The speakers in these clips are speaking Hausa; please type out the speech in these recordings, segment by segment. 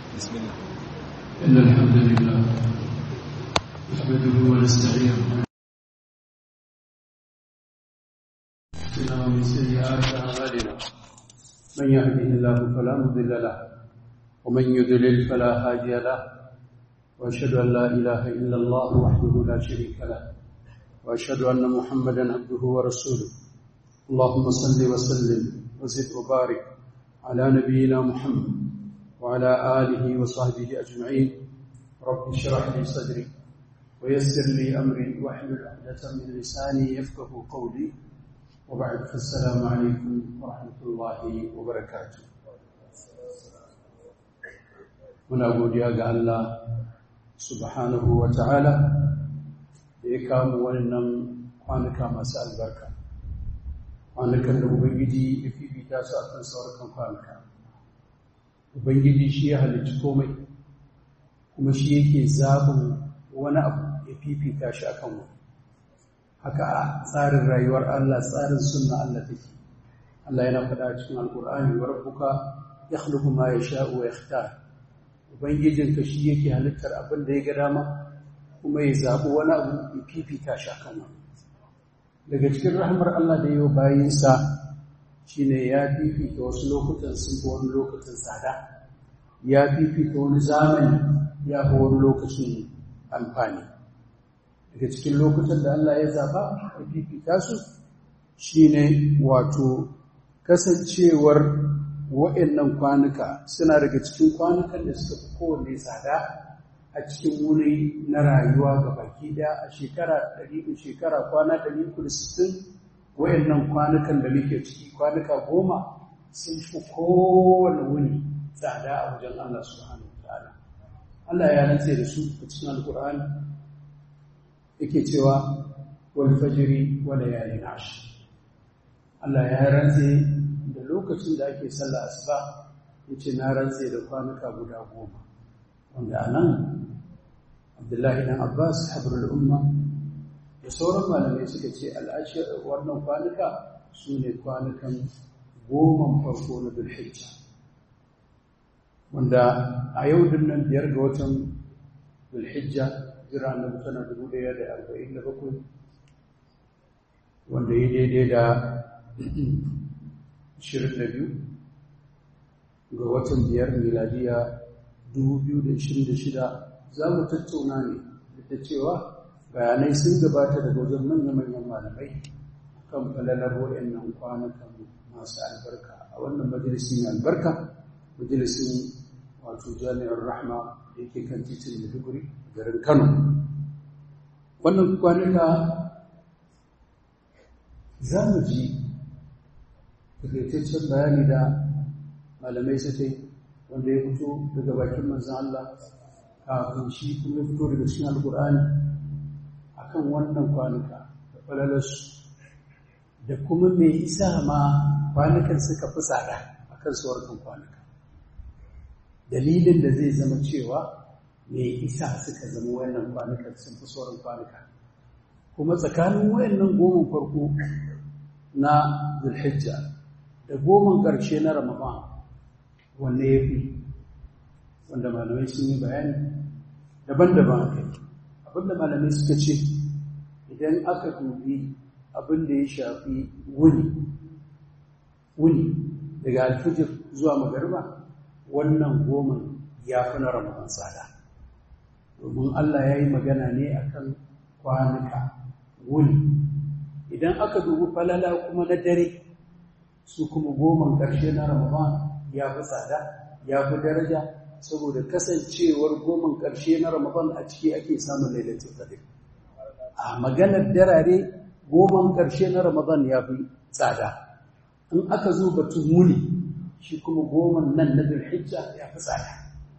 بسم الله إن الحمد لله نحمده ونستعينه ونستغفره من سيئات أعمالنا من يهده الله فلا مضل له ومن يضلل فلا هادي له وأشهد أن لا إله إلا الله وحده لا شريك له وأشهد أن محمدا عبده ورسوله اللهم صل وسلم وزد وبارك على نبينا محمد وعلى آله وصحبه أجمعين رب اشرح لي صدري ويسر لي أمري واحلل عقدة من لساني يفقه قولي وبعد فالسلام عليكم ورحمة الله وبركاته muna godiya ga Allah subhanahu wa ta'ala da ya kamu wannan kwanuka masu albarka kwanukan da Ubangiji ya fifita su a kan saurukan kwanuka Ubangiji shi ya halicci komai kuma shi yake zaɓin wani abu ya fifita shi a kan wani haka a tsarin rayuwar Allah tsarin sunna Allah take Allah yana faɗa cikin alkur'ani wa rabbuka yakhluqu ma yasha'u wa yakhtar ubangijinka shi yake halittar abin da ya ga dama kuma ya zaɓi wani abu ya fifita shi a kan wani daga cikin rahmar Allah da yau bayinsa shine ya fifita wasu lokutan sun fi wani lokutan tsada ya fifita wani zamani ya fi wani lokacin amfani daga cikin lokutan da Allah ya zaba ya fifita su shine wato kasancewar wa'annan kwanuka suna daga cikin kwanukan da suka fi kowanne tsada a cikin wuri na rayuwa ga baki daya a shekara 100 shekara kwana 360 wayannan kwanukan da muke ciki kwanuka goma sun fi kowane wuni tsada a wajen Allah subhanahu wataala Allah ya rantse da su a cikin alkur'ani yake cewa wal fajri wa layalin ashr Allah ya rantse da lokacin da ake sallah asuba yace na rantse da kwanuka guda goma wanda anan Abdullahi dan Abbas habrul umma da sauran malamai suka ce al'ashir wannan kwanuka su ne kwanukan goman farko na dulhijja wanda a yau dinnan biyar ga watan dulhijja jira na mutana dubu ɗaya da arba'in da bakwai wanda ya daidai da ashirin da biyu ga watan biyar miladiya dubu biyu da ashirin da shida za mu tattauna ne da cewa bayanai sun gabata daga wajen manya-manyan malamai kan falalar waɗannan kwanukan masu albarka a wannan majalisi mai albarka majalisin wato jami'ar rahma da yake kan titin maiduguri garin kano wannan kwanuka za mu ji takaitaccen bayani da malamai suka yi wanda ya fito daga bakin manzan Allah kafin shi kuma ya fito daga cikin alkur'ani akan wannan kwanuka da falalarsu da kuma mai isa ma kwanukan suka fi tsada a kan sauran kwanuka dalilin da zai zama cewa mai isa suka zama wannan kwanukan sun fi sauran kwanuka kuma tsakanin wayannan goma farko na zulhijja da goman ƙarshe na ramadan wanne ya fi wanda malamai sun yi bayani daban-daban a kai abinda malamai suka ce idan aka dubi abin da ya shafi wuni wuni daga alfijir zuwa magarba wannan goma ya fi na ramadan tsada domin Allah ya yi magana ne akan kwanuka wuni idan aka dubi falala kuma na dare su kuma goman ƙarshe na ramadan ya fi tsada ya fi daraja saboda kasancewar goman ƙarshe na ramadan a ciki ake samun lailatul qadr a maganar darare goman ƙarshe na Ramadan ya fi tsada in aka zo batun muni shi kuma goman nan na Dhulhijja ya fi tsada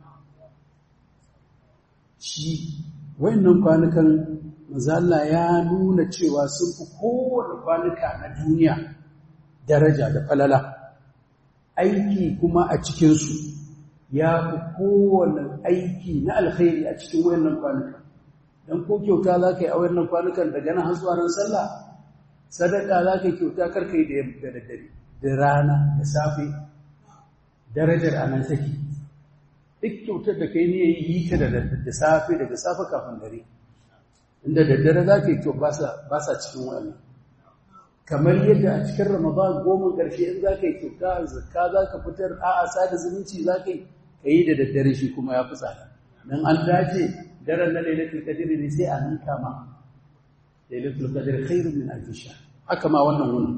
shi wayannan kwanukan mazalla ya nuna cewa sun fi kowane kwanuka na duniya daraja da falala aiki kuma a cikinsu ya fi kowane aiki na alkhairi a cikin wayannan kwanuka dan ko kyauta za ka yi a wannan kwanukan daga nan har zuwa ran sallah sadaka za ka yi kyauta karka yi da daddare da rana da safe darajar a nan take duk kyautar da kai ne yi ta da da safe daga safe kafin dare inda daddare za ka yi kyau ba sa cikin wa'annan kamar yadda a cikin ramadan goma ƙarshe in za ka yi kyauta zakka za ka fitar a'a sada zumunci za ka yi ka yi da daddare shi kuma ya fi tsada don an dace daren na lailatul qadr ne sai a ninka ma lailatul qadr khairun min alf shahr haka ma wannan wannan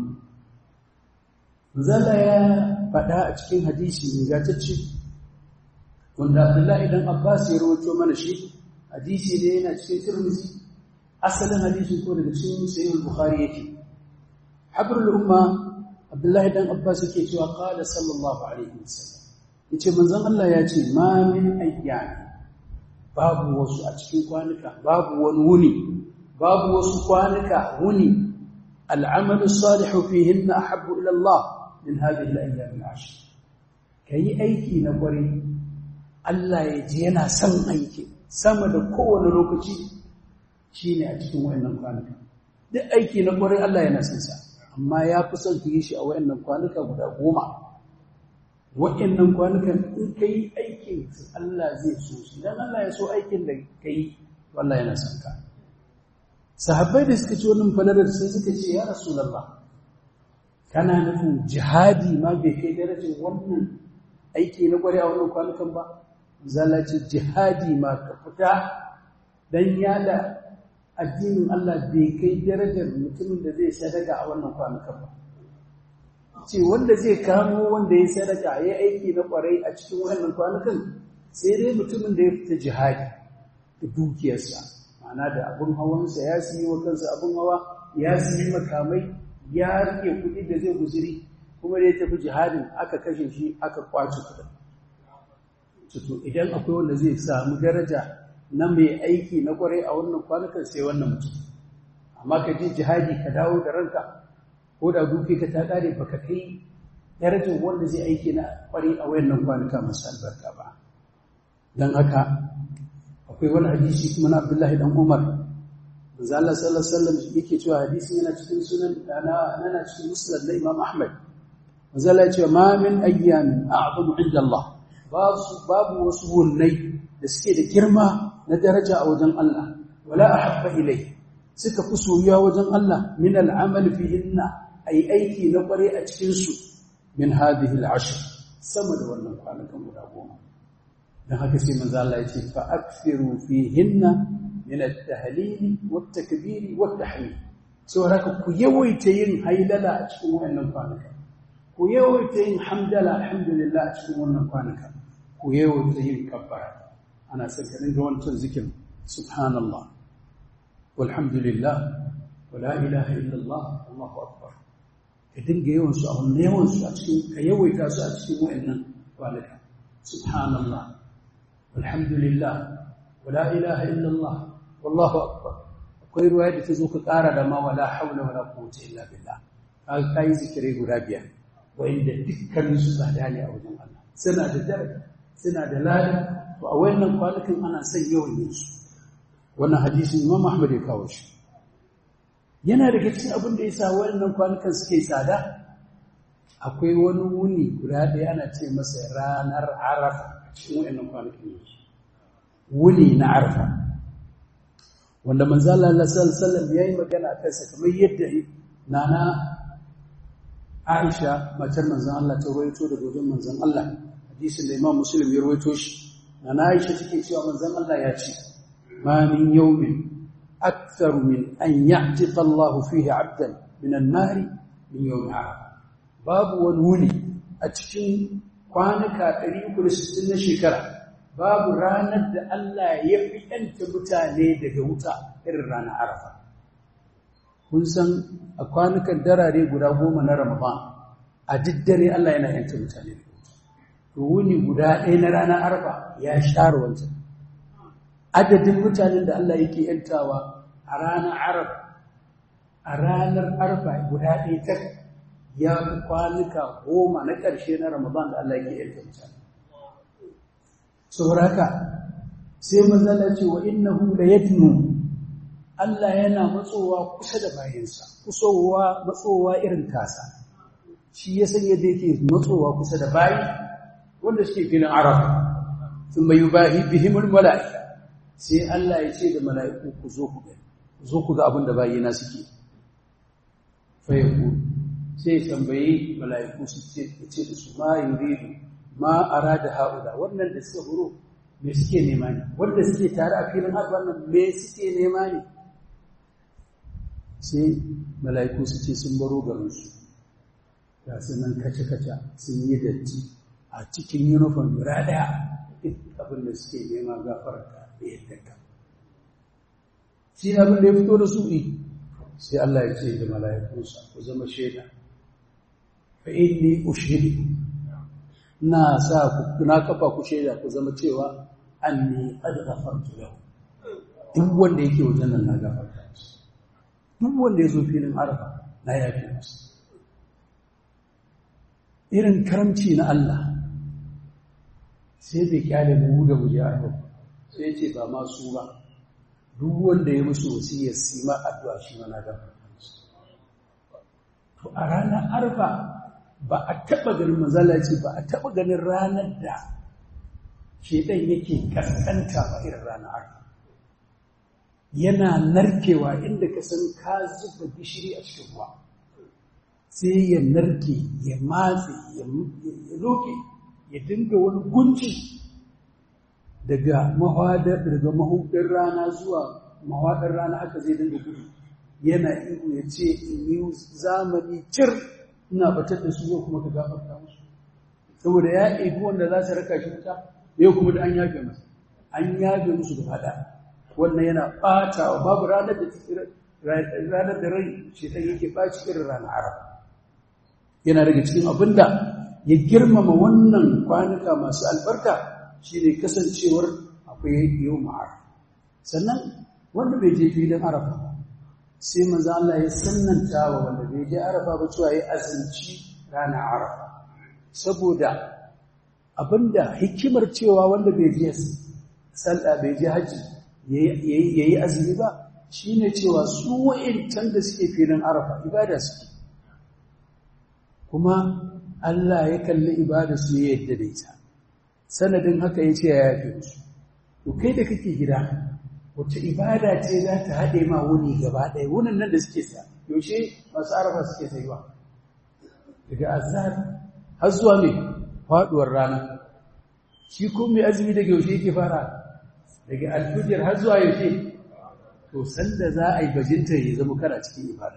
zalla ya faɗa a cikin hadisi ingantacce wanda Abdullahi dan Abbas ya rawaito mana shi hadisi ne yana cikin Tirmidhi asalin hadisi ko daga cikin Sahih Bukhari yake habrul umma Abdullahi dan Abbas yake cewa qala sallallahu alaihi wasallam yace manzon Allah ya ce ma min ayyami babu wasu a cikin kwanuka babu wani wuni babu wasu kwanuka wuni al'amalu salihu fihinna ahabbu ila Allah min hadhihi al-ayyam al-ashr kai aiki na kware Allah ya ji yana son aiki sama da kowane lokaci shine a cikin wayannan kwanuka duk aiki na kware Allah yana son sa amma ya fi son ki yi shi a wayannan kwanuka guda goma waɗannan kwanukan in ka yi aikin Allah zai so shi don Allah ya so aikin da ka yi wallah yana son ka sahabbai da suka ci wannan falalar sai suka ce ya rasulallah kana nufin jihadi ma bai kai darajar wannan aiki na gwari a wannan kwanukan ba zala ce jihadi ma ka fita don yada addinin Allah bai kai darajar mutumin da zai sadaka a wannan kwanukan ba ce wanda zai kamo wanda ya sadaka ya aiki na kwarai a cikin wannan kwanukan sai dai mutumin da ya fita jihadi da dukiyarsa ma'ana da abin hawansa ya siyi wa kansa abin hawa ya siyi makamai ya rike kuɗi da zai guziri kuma da ya tafi jihadin aka kashe shi aka kwace kuɗin to idan akwai wanda zai samu daraja na mai aiki na kwarai a wannan kwanukan sai wannan mutum amma ka je jihadi ka dawo da ranka ko da duke ka ta kare baka kai darajar wanda zai aiki na kwari a wayannan kwanuka masu albarka ba dan haka akwai wani hadisi kuma na Abdullahi dan Umar manzo Allah sallallahu alaihi wasallam yake cewa hadisin yana cikin sunan ana yana cikin musnad na Imam Ahmad manzo Allah ya ce ma min ayyamin a'zamu inda Allah babu babu wasu wunnai da suke da girma na daraja a wajen Allah wala ahabba ilai suka fi soyuwa wajen Allah min al'amal fihinna ai aiki na kware a cikinsu min hadhihi al'ashr sama da wannan kwanakan guda goma dan haka sai manzo Allah ya ce fa akthiru fihinna min at-tahlil wat-takbir wat-tahmid so haka ku yawaita yin hailala a cikin wannan kwanakan ku yawaita yin hamdala alhamdulillah a cikin wannan kwanakan ku yawaita yin kabbara ana son ka dinga wancan zikin subhanallah walhamdulillah wala ilaha illallah Allahu akbar ka dinga yawan su a wannan yawan su a cikin ka yawaita su a cikin wayannan kwanaka subhanallah walhamdulillah wala ilaha illallah wallahu akbar akwai ruwaya da ta zo ka ƙara da ma wala haula wala quwwata illa billah kaga kai zikirai guda biyar wanda dukkanin su tsada ne a wajen Allah suna da daraja suna da lada to a wayannan kwanakan ana son yawan yin su wannan hadisin Imam Ahmad ya kawo shi yana daga cikin abin da yasa wayannan kwanukan suke tsada akwai wani wuni guda ɗaya ana ce masa ranar Arafa cikin wayannan kwanakan wuni na Arafa wanda manzo Allah sallallahu alaihi wasallam yayi magana a kansa kamar yadda nana Aisha matar manzon Allah ta rawaito daga wajen manzon Allah hadisin da Imam Muslim ya rawaito shi nana Aisha take cewa manzon Allah ya ce ما من يوم أكثر من أن يعتق الله فيه عبدا من النار من يوم عرفة باب ونولي أتكين كوانكا تريك لستين شكرا باب راند الله يفي أنت متاني دقوتا إررانا عرفة kun san a kwanukan darare guda goma na Ramadan a diddare Allah yana yanta mutane to wuni guda ɗaya na ranar arfa ya share wancan adadin mutanen da Allah yake yantawa a ranar arab a ranar arfa guda ɗaya ta ya fi kwanuka goma na ƙarshe na ramadan da Allah yake yanta mutane sauraka sai mazala ce wa innahu la yadnu Allah yana matsowa kusa da bayansa kusowa matsowa irin tasa shi ya san yadda yake matsowa kusa da bayi wanda suke filin arab sun mai yubahi bihimul mala'ika sai Allah ya ce da mala'iku ku zo ku ga zo ku ga abin da bayina suke fa yaku sai tambayi mala'iku su ce ce da su ma yuridu ma arada haula wannan da suka huro me suke nema ne wanda suke tare a filin haka wannan me suke nema ne sai mala'iku su ce sun baro garinsu ga su nan kace-kace sun yi datti a cikin uniform guda daya duk abin da suke nema gafarta da yadda ka shi abin da ya fito da su ne sai Allah ya ce da mala'ikunsa ku zama shaida fa inni ushidu na sa ku na kafa ku shaida ku zama cewa anni qad ghafartu lahu duk wanda yake wajen nan na gafarta masa duk wanda ya zo filin arfa na yafi masa irin karamci na Allah sai bai kyale mu da mu ya arfa sai ce ba ma su ba duk wanda ya musu wasiyar su ma addu'a shi ma na gafarta masa to a ranar arfa ba a taɓa ganin mazala ce ba a taɓa ganin ranar da shedan yake kaskanta ba irin ranar arfa yana narkewa inda ka san ka zuba gishiri a cikin ruwa sai ya narke ya matse ya loke ya dinga wani gunci daga mahwadar daga mahudin rana zuwa mahwadar rana haka zai dinga gudu yana ihu ya ce in yi zamani cir ina batar da su yau kuma ka gafarta musu saboda ya ibi wanda za su raka shi wuta yau kuma da an yafe masa an yafe musu gaba ɗaya wannan yana ɓata wa babu ranar da ranar da rai shedan yake ɓaci irin ranar arab yana daga cikin abin da ya girmama wannan kwanuka masu albarka shi ne kasancewar akwai yau ma'ar sannan wanda bai je filin arafa ba sai manzo Allah ya sannanta wa wanda bai je arafa ba cewa ya azumci ranar arafa saboda abinda hikimar cewa wanda bai je sallah bai je haji ya yi azumi ba shi ne cewa su wa'incan da suke filin arafa ibada suke kuma Allah ya kalli ibada su ya yadda da ita sanadin haka ya ce ya yafe musu to kai da kake gida wacce ibada ce za ta haɗe ma wuni gaba ɗaya wunin nan da suke sa yaushe masu arafa suke sayuwa daga azhar har zuwa mai faɗuwar rana shi kuma mai azumi daga yaushe yake fara daga alfijir har zuwa yaushe to sanda za a yi bajinta ya zama kana cikin ibada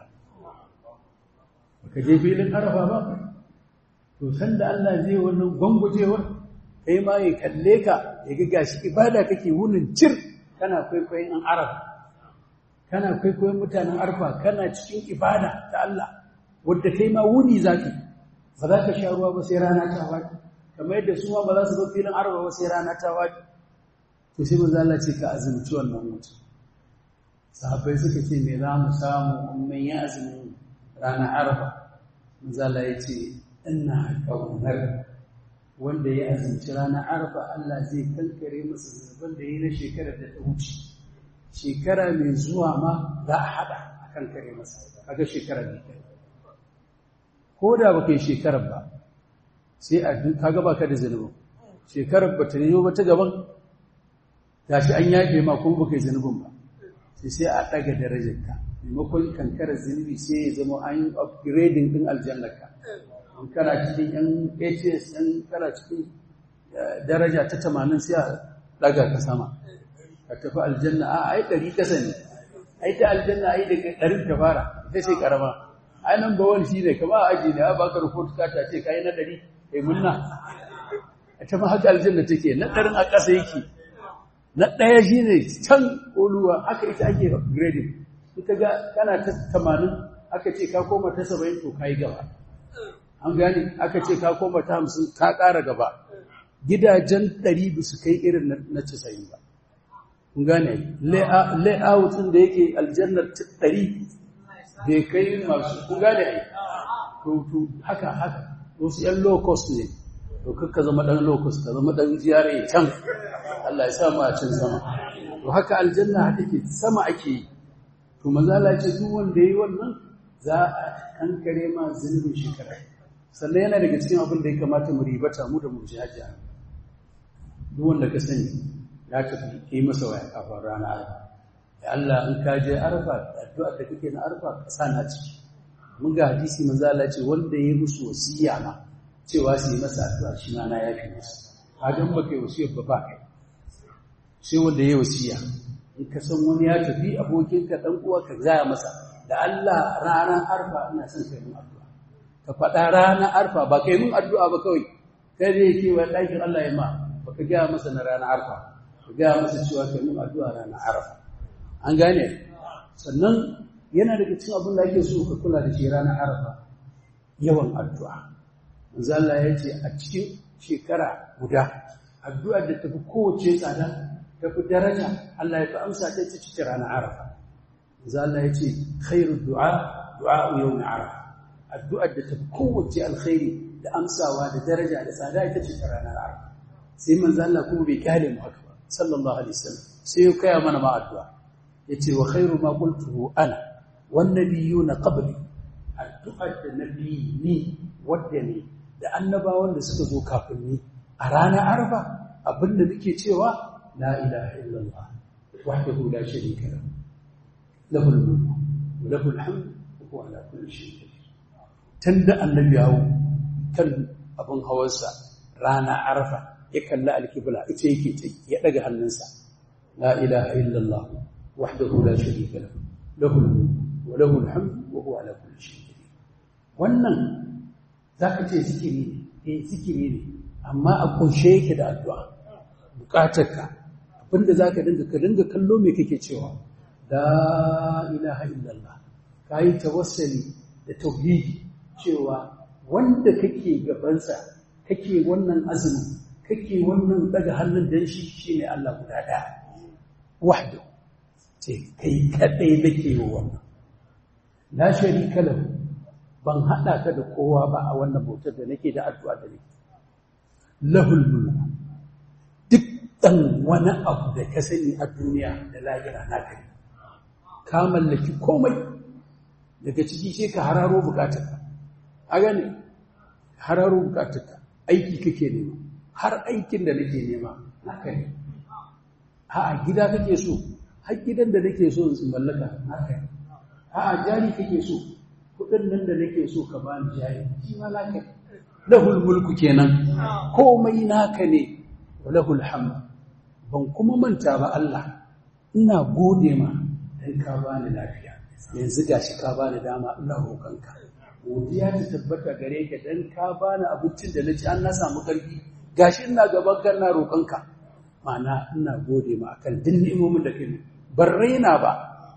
baka je filin arafa ba to sanda Allah zai wannan gwangwajewar kai ma ya kalle ka ya ga gashi ibada kake wunin cir kana kwaikwayon an arafa kana kwaikwayon mutanen arfa kana cikin ibada ta Allah wadda kai ma wuni zaki ba za ka sha ruwa ba sai rana ta waje kamar yadda su ma ba za su zo filin arfa ba sai rana ta waje to sai manzo Allah ce ka azumci wannan mutum sahabbai suka ce me za mu samu mun yi azumin ranar arfa manzo Allah ya ce ina kaunar wanda ya azumci ranar arfa Allah zai kankare masa zunuban da yi na shekarar da ta wuce shekara mai zuwa ma za a hada a kankare masa kaga shekarar ne ko da baka yi shekarar ba sai a kaga baka da zunubin shekarar ba ta yi ba ta gaban gashi an yafe ma kuma baka yi zunubin ba sai sai a daga darajarka maimakon kankarar zunubi sai ya zama an yi upgrading din aljannarka in kana cikin yan hs yan kana cikin daraja ta tamanin sai a daga ka sama ka tafi aljanna a ai ɗari kasa ne ai ta aljanna ai daga ɗarin ta fara ita ce karama ai nan ba wani shi ne kama a aji ne a baka report ka ta ce kai na ɗari kai munna ta ma haka aljanna take na ɗarin a ƙasa yake na ɗaya shi ne can ƙoluwa aka ita ake upgrading ita ga kana ta tamanin aka ce ka koma ta saba'in to ka yi gaba an gane aka ce ka koma ta hamsin ka ƙara gaba gidajen ɗari ba su kai irin na casa'in ba kun gane layout ɗin da yake aljannar ɗari bai kai masu kun gane ai to haka haka wasu ‘yan low cost ne to kakka zama ɗan low cost ka zama ɗan ziyara can Allah ya sa mu a can sama to haka aljanna take sama ake yi to manzala ce duk wanda yayi wannan za a kankare ma zunubin shekara sannan yana daga cikin abin da ya kamata mu ribata mu da mu ji hajiya duk wanda ka sani ya tafi yi masa waya kafin rana arfa ya Allah in ka je arfa addu'a da kake na arfa ka sa na ciki mun ga hadisi manzo Allah ce wanda ya musu wasiya ma cewa su yi masa addu'a shi ma na yafi musu hadan ba kai wasiyar ba ba kai sai wanda ya wasiya in ka san wani ya tafi abokinka dan uwa ka gaya masa da Allah ranar arfa ina son kai mun addu'a ka faɗa ranar arfa ba kai mun addu'a ba kawai kai da yake wa ɗakin Allah ya ma ba ka gaya masa na ranar arfa ka gaya masa cewa kai mun addu'a ranar arfa an gane sannan yana daga cikin abin da ake so ka kula da shi ranar arfa yawan addu'a manzo Allah ya ce a cikin shekara guda addu'ar da tafi kowace tsada tafi daraja Allah ya fi amsa ta ci cikin ranar arafa manzo Allah ya ce khairu du'a du'a yawm arafa addu'ar da tafi kowace alkhairi da amsawa da daraja da tsada ita ce ta ranar arafa sai manzo Allah kuma bai kyale mu haka ba sallallahu alaihi wasallam sai ya kaya mana ma addu'a yace wa khairu ma qultuhu ana wan nabiyuna qabli addu'ar da nabi ni wadda ne da annabawan da suka zo kafin ni a ranar arfa abinda nake cewa la ilaha illallah wahdahu la sharika lahu lahul mulku wa lahul hamd wa huwa ala kulli shay'in qadir tunda annabi yawo kan abin hawansa rana arfa ya kalla alkibla ita yake ce ya daga hannunsa la ilaha illallah wahdahu la sharika lahu lahul mulku wa lahul hamd wa huwa ala kulli shay'in qadir wannan zaka ce zikiri ne eh zikiri ne amma a kunshe yake da addu'a bukatarka abinda zaka dinga ka dinga kallo me kake cewa la ilaha illallah kai tawassuli da tauhidi cewa wanda kake gabansa kake wannan azumi kake wannan daga hannun dan shi shine Allah guda daya wahdu ce kai kadai nake yi wannan la sharika lahu ban hada ka da kowa ba a wannan bautar da nake da addu'a da nake lahul mulku duk dan wani abu da ka sani a duniya da lahira na kai ka mallaki komai daga ciki sai ka hararo bukatarka a gane hararo bukatarka aiki kake nema har aikin da nake nema haka ne a gida kake so har gidan da nake so in mallaka haka ne a jari kake so kudin nan da nake so ka bani jari shi ma naka lahul mulku kenan komai naka ne wa lahul hamd ban kuma manta ba Allah ina gode ma dan ka bani lafiya yanzu gashi ka bani dama ina roƙonka godiya ta tabbata gare ka dan ka bani abincin da naci an na samu karfi gashi ina gaban ka ina roƙonka ma'ana ina gode ma akan duk ni'imomin da kai ban raina ba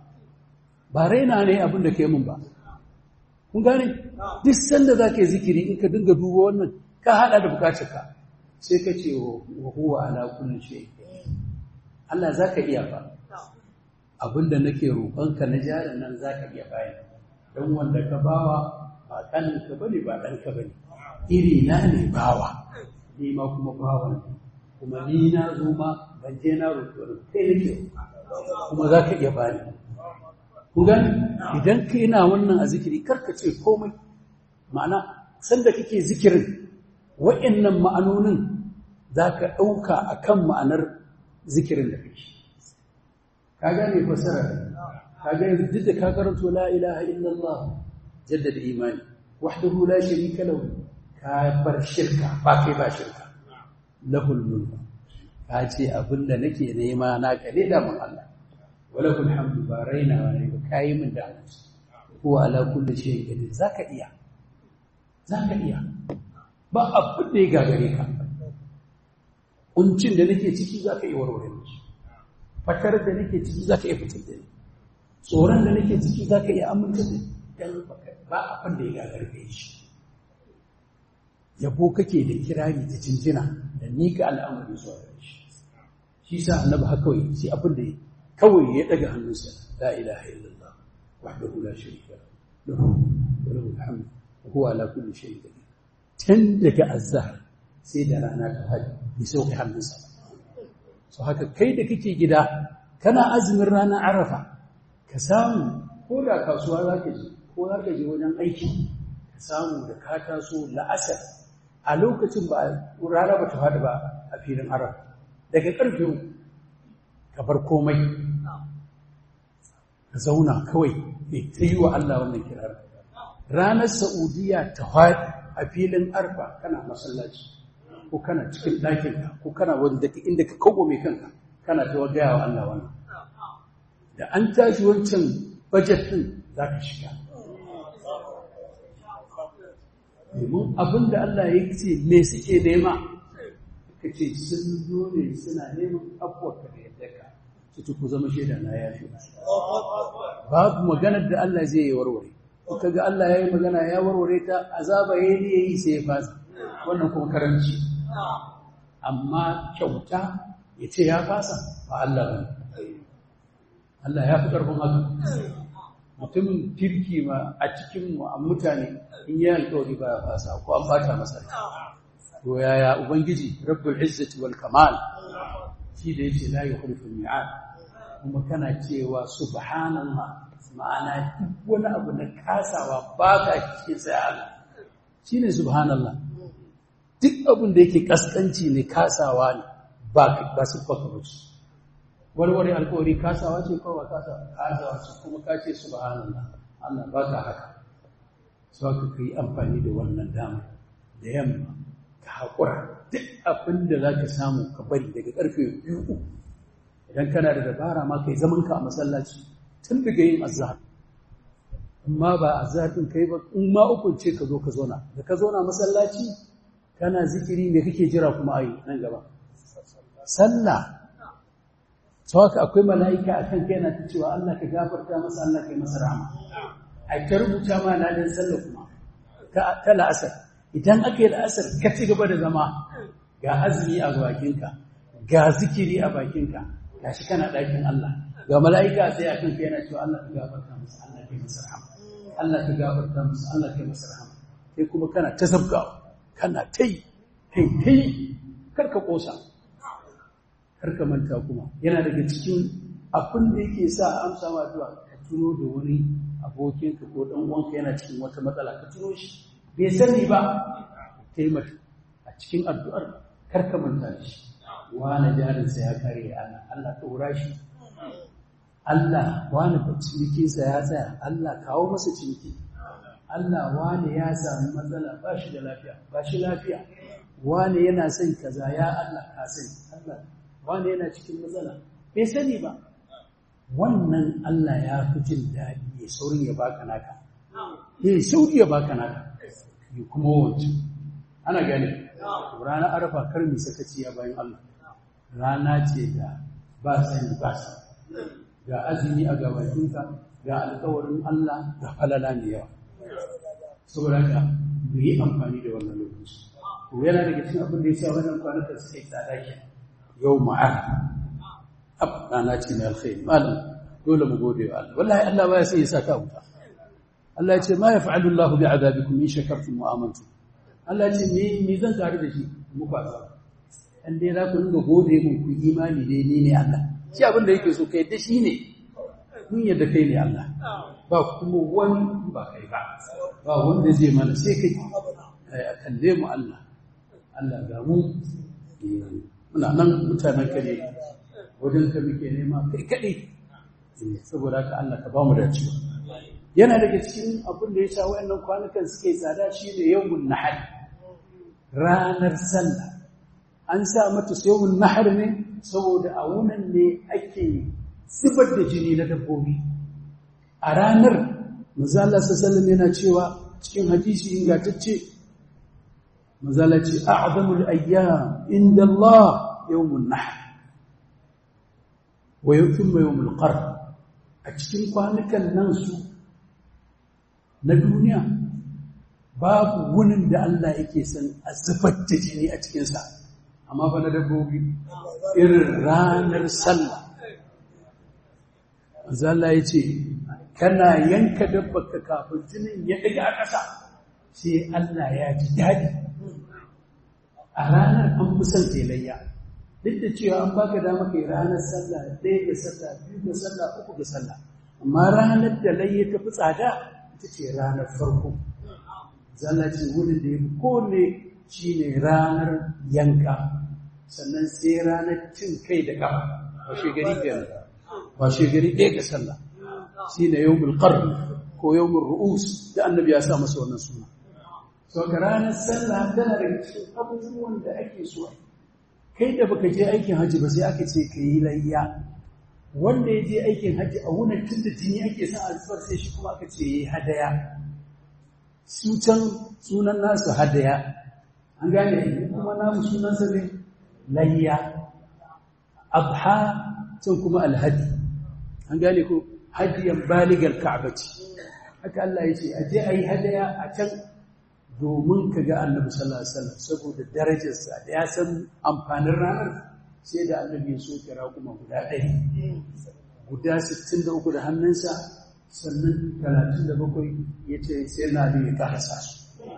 ba raina ne abin da kai mun ba kun gane duk sanda za ka yi zikiri in ka dinga duba wannan ka hada da bukatarka sai ka ce wa huwa ala kulli shay Allah za ka iya ba abinda nake roƙonka na jarin nan za ka iya bayan don wanda ka bawa ba ɗanka ba ne ba ɗanka ba ne iri na ne bawa ni ma kuma bawa ne kuma ni na zo ma ban je na roƙi kai nake kuma za ka iya bani kun gani idan ka ina wannan a zikiri karka ce komai ma'ana sanda kake zikirin wa'annan ma'anonin za ka ɗauka a kan ma'anar zikirin da kake ka gane fasara ka gane duk da ka karanto la ilaha illallah jaddada imani wahdahu la sharika lahu ka bar shirka ba kai ba shirka lahul mulk ka ce abinda nake nema na kare da mun Allah walakul hamdu ba raina wani ba kayi min da ko ala kulli shay'in qadir zaka iya zaka iya ba abin da ya gagare ka kuncin da nake ciki zaka iya warware shi fatar da nake ciki zaka iya fitar da ni tsoron da nake ciki zaka iya aminta da dan ba abin da ya gagare ka shi yabo kake da kirari da jinjina da nika al'amari zuwa gare shi shi sa annabi haka kawai sai abin da kawai ya daga hannunsa la ilaha illallah wahdahu la sharika lahu wa lahu alhamd wa huwa ala kulli shay'in qadir tun daga azhar sai da rana ta hadi ya sauke hannunsa so haka kai da kake gida kana azumin ranar arafa ka samu ko da kasuwa zaka je ko zaka je wajen aiki ka samu da ka taso la'asar a lokacin ba rana ba ta fadi ba a filin arafa daga ƙarfe ka bar komai ka zauna kawai ne ta yi wa Allah wannan kirar ranar Saudiya ta haɗi a filin arfa kana masallaci ko kana cikin ɗakinka ko kana wanda inda ka kawo mai kanka kana ta gaya wa Allah wannan da an tashi wancan bajet ɗin za ka shiga domin abin da Allah ya ce me suke nema ka ce sun zo ne suna neman abuwa da yadda ka su ku zama shaida na ya fi babu maganar da Allah zai yi warware ka ga Allah ya yi magana ya warware ta azaba ya yi ya yi sai ya fasa wannan kuma karanci amma kyauta ya ce ya fasa ba Allah ba Allah ya fi ƙarfin haka mutumin kirki ma a cikin mu a mutane in yi alƙawari ba ya fasa ko an bata masa to yaya ubangiji rabbul izzati wal kamal shi da yace la yukhlifu mi'ad kuma kana cewa subhanallah ma'ana duk wani abu na kasawa ba ka cikin sai Allah shine subhanallah duk abin da yake kaskanci ne kasawa ne ba ba su faka bace warware alƙawari kasawa ce ko ba kasawa kasawa ce kuma ka ce subhanallah Allah ba ka haka sai ka yi amfani da wannan dama da yamma ka haƙura duk abin da za ka samu ka bari daga ƙarfe biyu idan kana da dabara ma ka yi zamanka a masallaci tun daga yin azhar amma ba azhar ɗin kai ba in ma ukun ce ka zo ka zauna da ka zauna masallaci kana zikiri me kake jira kuma ayi nan gaba sallah sau haka akwai mala'ika a kan kai na ta cewa Allah ka gafarta masa Allah ka yi masa rahama a ta rubuta ma ladan sallah kuma ta la'asar idan aka yi la'asar ka ci gaba da zama ga azumi a bakinka ga zikiri a bakinka ga shi kana ɗakin Allah ga mala'ika sai a kan yana cewa Allah ka gafarta masa Allah ka yi masa rahama Allah ka gafarta masa Allah ka yi masa rahama sai kuma kana ta sabgawa kana ta yi kai ta yi karka ƙosa karka manta kuma yana daga cikin abin da yake sa amsa ma addu'a ka tuno da wani abokinka ko dan uwanka yana cikin wata matsala ka tuno shi bai sani ba taimaka a cikin addu'ar karka manta da shi wani jarinsa ya kare ana Allah ɗora shi Allah wani cinikinsa ya tsaya Allah kawo masa ciniki Allah wani ya sami matsala ba shi da lafiya ba shi lafiya wani yana son kaza ya Allah ka sani Allah wani yana cikin matsala bai sani ba wannan Allah ya fi jin daɗi ya saurin ya baka naka ya sauri ya baka naka yi kuma wancan ana gani ranar arafa kar mi sakaci ya bayan Allah rana ce da ba sani ba sa ga azumi a gabatinka ga alkawarin Allah da falala ne yawa saboda ka mu yi amfani da wannan lokaci to yana daga cikin abin da ya sa wannan kwanakan suka yi tsada ke yau ma'ar ab rana ce mai alkhairi malam dole mu gode wa Allah wallahi Allah baya sai ya saka wuta Allah ya ce ma yaf'alu Allahu bi'adabikum in shakartum wa amantum Allah ya ce me me zan tare da shi mu ba za an dai za ku dinga gode mun ku imani dai ni ne Allah shi abin da yake so kai da shi ne mun yadda kai ne Allah ba kuma wani ba kai ba ba wanda zai mana sai kai a kalle mu Allah Allah ga mu muna nan mutanen ka ne wajen ka muke nema kai kaɗai saboda haka Allah ka ba mu dacewa yana daga cikin abin da ya sa wayannan kwanukan suke tsada shine yawmun nahar ranar sallah an sa mata yawmun nahar ne saboda a wunan ne ake zubar da jini na dabbobi a ranar manzo Allah sallallahu yana cewa cikin hadisi ingantacce manzo Allah ce a'zamul ayyam inda Allah yawmun nahr wa thumma yawmul qarn a cikin kwanukan nan su na duniya babu wunin da Allah yake son a zubar da jini a cikinsa amma fa na dabbobi irin ranar sallah Allah ya ce kana yanka dabbarka kafin jinin ya daga a ƙasa sai Allah ya ji daɗi a ranar an fi son telayya duk da cewa an baka dama kai ranar sallah ɗaya ga sallah biyu ga sallah uku ga sallah amma ranar da layya ta fi tsada ita ce ranar farko zalla ce wurin da ya fi kone shi ne ranar yanka sannan sai ranar cin kai da kafa washe gari kenan washe gari ɗaya ga sallah shine yawmul qarn ko yawmul ru'us da annabi ya sa masa wannan suna so ka ranar sallah tana daga cikin abubuwan da ake so kai da baka je aikin hajji ba sai aka ce ka yi layya wanda ya je aikin hajji a wunan tun da jini ake son a zubar sai shi kuma aka ce ya yi hadaya su can sunan nasu hadaya an gane kuma namu sunansa ne layya abha can kuma alhadi an gane ko hadiyan baligar ka'baci haka Allah ya ce a je a yi hadaya a can domin ka ga annabi sallallahu alaihi wasallam saboda darajarsa da ya san amfanin ranar sai da annabi ya so kira kuma guda ɗari guda 63 da hannunsa sannan 37 ya ce sai na da ya ƙarasa su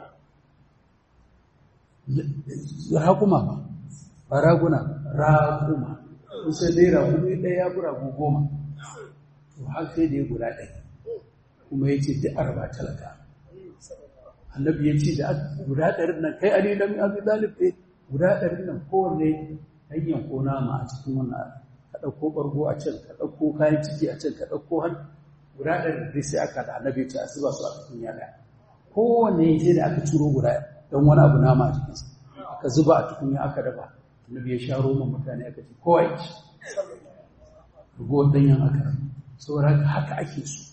raƙuma ba ba raguna raƙuma kusa dai raƙumi ɗaya ya fi ragu goma to har sai da ya guda ɗaya kuma ya ce duk arba talaka annabi ya ce da guda ɗarin nan kai ali lam abi dalib eh guda ɗarin nan kowanne hanyar ko nama a cikin wannan ka ɗauko ɓargo a can ka ɗauko kayan ciki a can ka ɗauko hannu guda ɗarin dai sai aka da annabi ya ce a zuba su a cikin yada kowanne sai da aka ciro guda don wani abu nama a jikinsa aka zuba a tukunya aka dafa annabi ya sha roman mutane aka ce kowa ya ci ragowar ɗanyen aka saboda haka ake so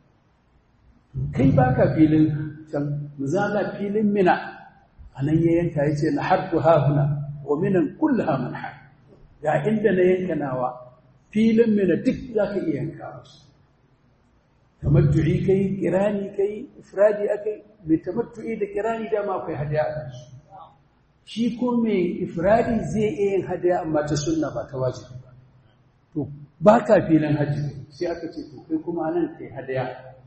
kai baka filin can muzala filin mina a nan ya yanka ya ce na harku hahuna wa minan kulle hamun har ga inda na yanka nawa filin mina duk za ka iya yanka wasu tamattu'i kai kirani kai ifradi akai mai tamattu'i da kirani dama akwai hadiya a kansu shi ko mai ifradi zai iya yin hadiya amma ta sunna ba ta wajibi ba to ba ka filin hajji sai aka ce to kai kuma nan kai hadiya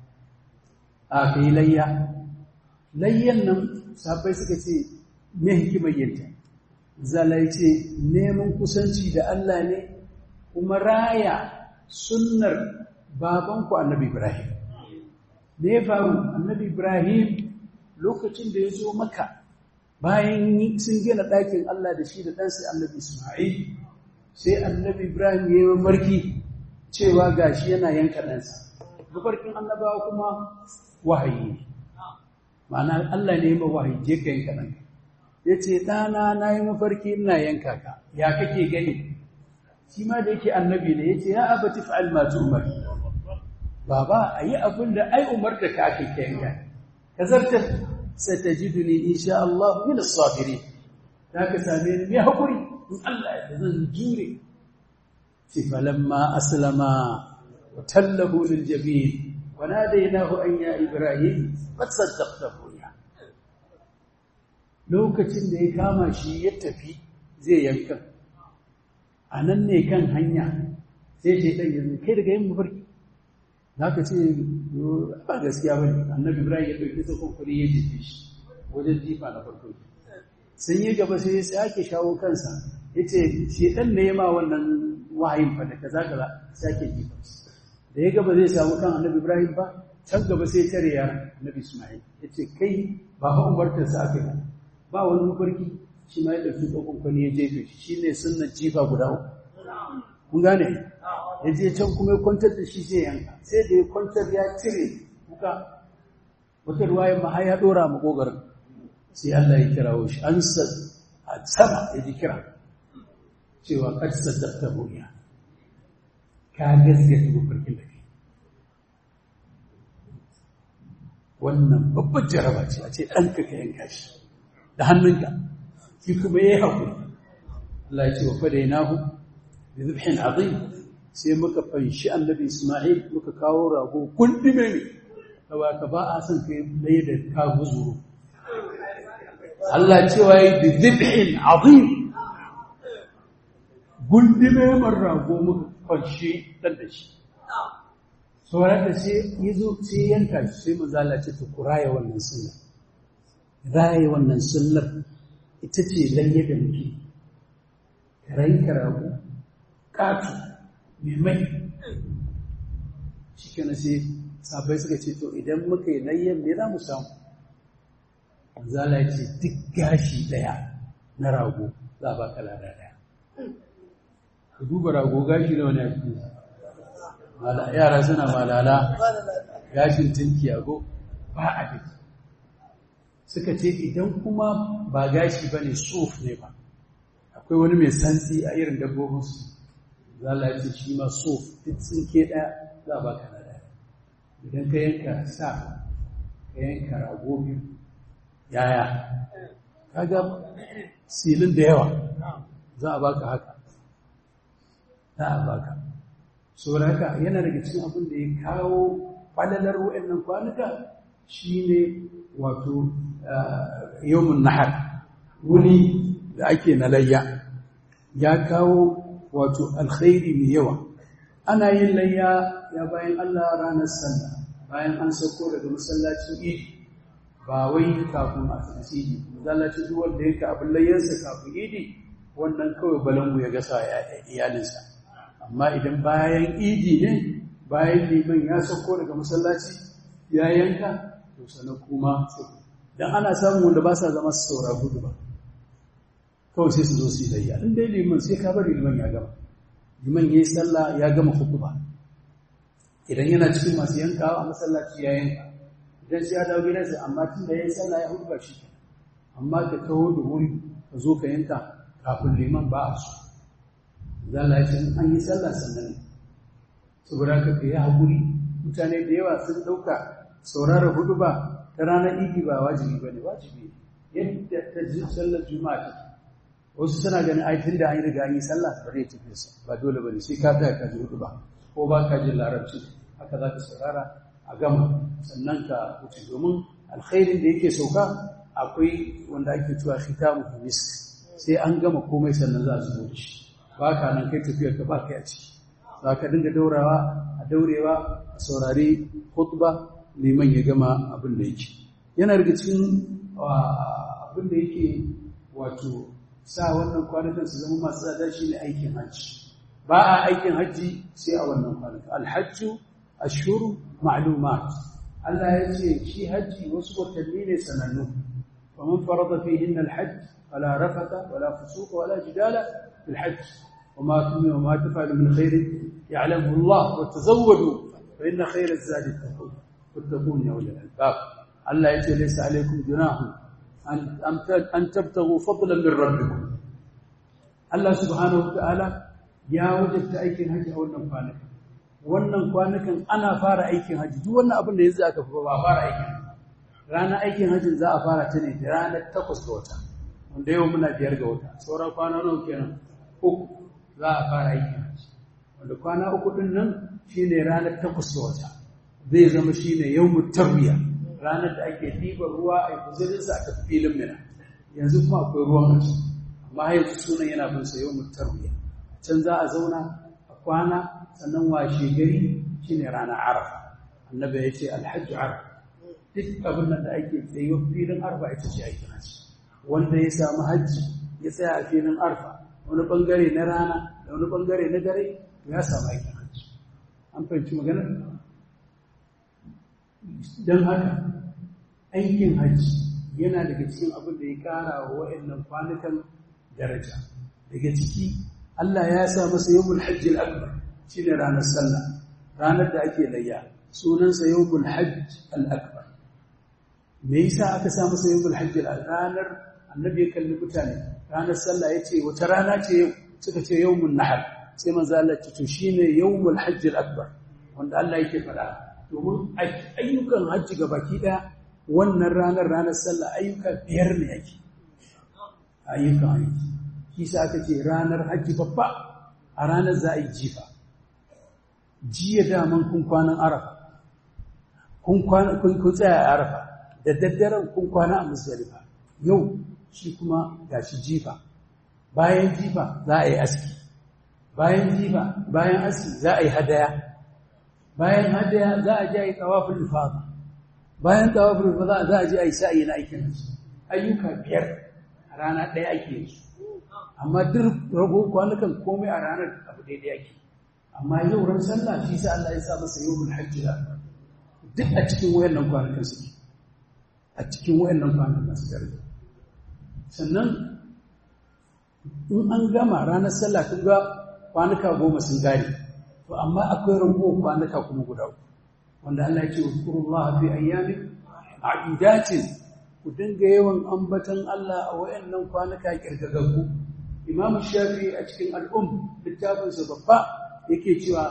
a kai layya layyan nan sabai suka ce me hikimar yinta zalai ce neman kusanci da Allah ne kuma raya sunnar babanku annabi Ibrahim me ya faru annabi Ibrahim lokacin da ya zo maka bayan sun gina ɗakin Allah da shi da ɗansa annabi Ismail sai annabi Ibrahim ya yi mafarki cewa gashi yana yanka ɗansa mafarkin annabawa kuma wahayi ma'ana Allah ne ma wahayi je ka yanka ɗanka ya ce ɗana na yi mafarki ina yanka ka ya kake gani shi ma da yake annabi ne ya ce ya abati fa'al ma umar baba a yi abin da ai umar da ka ake yanka ka zartar satajiduni insha Allah min as-sabirin da ka same ni mai hakuri in Allah ya zan jure ce falamma aslama wa tallahu lil jabin wa nadaynahu an ya ibrahim qad saddaqta ya lokacin da ya kama shi ya tafi zai yanka a nan ne kan hanya sai shaitan ya zo kai daga yin mafarki za ka ce ba gaskiya ba ne annabi ibrahim ya ɗauki tsakon kuri ya jefe shi wajen jifa na farko sun yi gaba sai ya sake shawo kansa ya ce shaitan ne ya ma wannan wahayin fa da kaza kaza sake jifa da ya gaba zai samu kan annabi ibrahim ba can gaba sai tare ya annabi ismail ya ce kai ba fa umartarsa aka yi ba wani mafarki shi ma ya ɗauki tsakon kuri ya jefe shi shi ne sunnan jifa guda uku kun gane ya je can kuma ya kwantar da shi sai yanka sai da ya kwantar ya cire kuka wata ruwayan ma har ya dora mu kogarin sai Allah ya kirawo shi an a sama ya ji kira cewa qad saddaqta ruya ka gaskata mafarkin da kai wannan babbar jaraba ce a ce ɗanka ka yanka shi da hannunka shi kuma ya yi haƙuri Allah ya ce wa fadainahu bi dhibhin azim sai muka fanshi annabi Ismail muka kawo rago kundume ne kawa ka ba a san kai mai da ka guzuru Allah cewa yi bi dhibhin azim gundume man rago muka fanshi dan da shi sauran da sai yazo sai yanka shi sai manzo Allah ce to kuraya wannan sunnar raye wannan sunnar ita ce lalle da muke karai karago katu mai mai shi kana sai sabai suka ce to idan muka yi layyan me za mu samu zala ce duk gashi daya na rago za a baka lada daya ka duba rago gashi na wani ake yara suna malala gashin tinki ago ba a biki suka ce idan kuma ba gashi ba ne sof ne ba akwai wani mai santsi a irin dabbobinsu za a ce shi ma sof duk tsinke ɗaya za a baka na ɗaya idan ka yanka sa ka yanka rago biyu yaya kaga silin da yawa za a baka haka za a baka saboda haka yana daga cikin abin da ya kawo falalar wa'annan kwanuka shine wato yawmun nahar wuni da ake na layya ya kawo wato alkhairi mai yawa ana yin layya ya bayan Allah ranar sallah bayan an sauko daga masallacin idi ba wai kafin a tafi idi masallacin duk wanda yake abin layyarsa kafin idi wannan kawai balangu ya gasa iyalinsa amma idan bayan idi ne bayan liman ya sauko daga masallaci ya yanka to sanan kuma dan ana samun wanda ba sa zama su saura gudu ba kawai sai su zo su yi layya in dai liman sai ka bari liman ya gama liman ya yi sallah ya gama ba. idan yana cikin masu yankawa a masallaci ya yanka idan sai ya dawo gidansa amma tun da ya yi sallah ya hutuba shi amma ka taho da wuri ka zo ka yanka kafin liman ba a so zala ya ce an yi sallah sannan saboda ka yi haƙuri mutane da yawa sun ɗauka saurara hudu ba ta ranar idi ba wajibi ba ne wajibi yadda ta ji sallar juma'a take wasu suna ganin ai tun da an yi riga an yi sallah ba zai tafi sa ba dole ba ne sai ka tsaya ka ji hudu ba ko ba ka jin larabci haka za ka saurara a gama sannan ka wuce domin alkhairin da yake sauka akwai wanda ake cewa khitamu misk sai an gama komai sannan za a zubo da shi ba ka nan kai tafiyar ka ba kai a ciki za ka dinga daurawa a daurewa a saurari khutba neman ya gama abin da yake yana daga cikin abin da yake wato sa wannan kwanakan su zama masu tsada shi ne aikin hajji ba a aikin hajji sai a wannan kwanakan alhajju ashuru ma'lumat Allah ya ce shi hajji wasu watanni ne sanannu faman farada fihin alhajj fala rafata wala fusuqa wala jidala fil hajj وما تمنوا وما تفعلوا من خير يعلمه الله وتزودوا فإن خير الزاد التقوى واتقون يا أولي الألباب الله يقول ليس عليكم جناح أن تبتغوا فضلا من ربكم الله سبحانه وتعالى يا وجدت aikin haji a wannan kwanakan wannan kwanakan ana fara aikin haji duk wannan abin da yanzu aka ba fara aikin ranar aikin hajin za a fara ta ne da ranar takwas ga wata wanda yau muna biyar ga wata sauran kwana nawa kenan uku za a fara aikin haji wanda kwana uku din nan shine ranar takwas ga wata zai zama shine yawmut tarbiya ranar da ake ɗiban ruwa a guzurinsa a tafi filin mina yanzu kuma akwai ruwan haji amma yanzu sunan yana bin sa yau tarwiya can za a zauna a kwana sannan washe gari shine ranar arafa annabi ya ce alhajju arafa duk abin nan da ake tsayo filin arfa ita ce aikin haji wanda ya samu hajji ya tsaya a filin arfa wani bangare na rana da wani bangare na dare ya samu aikin hajji an fahimci maganar don haka aikin hajji yana daga cikin abin da ya kara wa wa'annan kwanukan daraja daga ciki Allah ya sa masa yawmul hajji al-akbar shine ranar sallah ranar da ake layya sunansa yawmul hajj al-akbar me yasa aka sa masa yawmul hajj al-ranar annabi ya kalli mutane ranar sallah yace wata rana ce yau suka ce yawmun nahar sai manzo Allah ya ce to shine yawmul hajj al-akbar wanda Allah yake faɗa domin ayyukan hajji ga baki ɗaya wannan ranar ranar sallah ayyuka biyar ne yake ayyukan hajji kisa aka ce ranar hajji babba a ranar za a yi jifa jiya daman kun kwanan arafa kun tsaya a arafa da daddaren kun kwana a musdalifa yau shi kuma gashi jifa bayan jifa za a yi aski bayan jifa bayan aski za a yi hadaya bayan hadaya za a je a yi tawafin ifada bayan tawafin ifada za a je a yi sa'ayi na aikin hajji ayyuka biyar a rana ɗaya ake yi amma duk rago kwanukan komai a ranar abu daidai ake amma yau ran sallah shi sa Allah ya sa masa yawmul hajji da duk a cikin wayannan kwanukan suke a cikin wayannan kwanukan su dare sannan in an gama ranar sallah kun ga kwanuka goma sun gane to amma akwai ragowar kwanuka kuma guda uku wanda Allah ya ce uzkurullah fi ayyamin ma'dudatin ku dinga yawan ambatan Allah a wayannan kwanuka kirgagaggu Imam Shafi a cikin al'um littafinsa babba yake cewa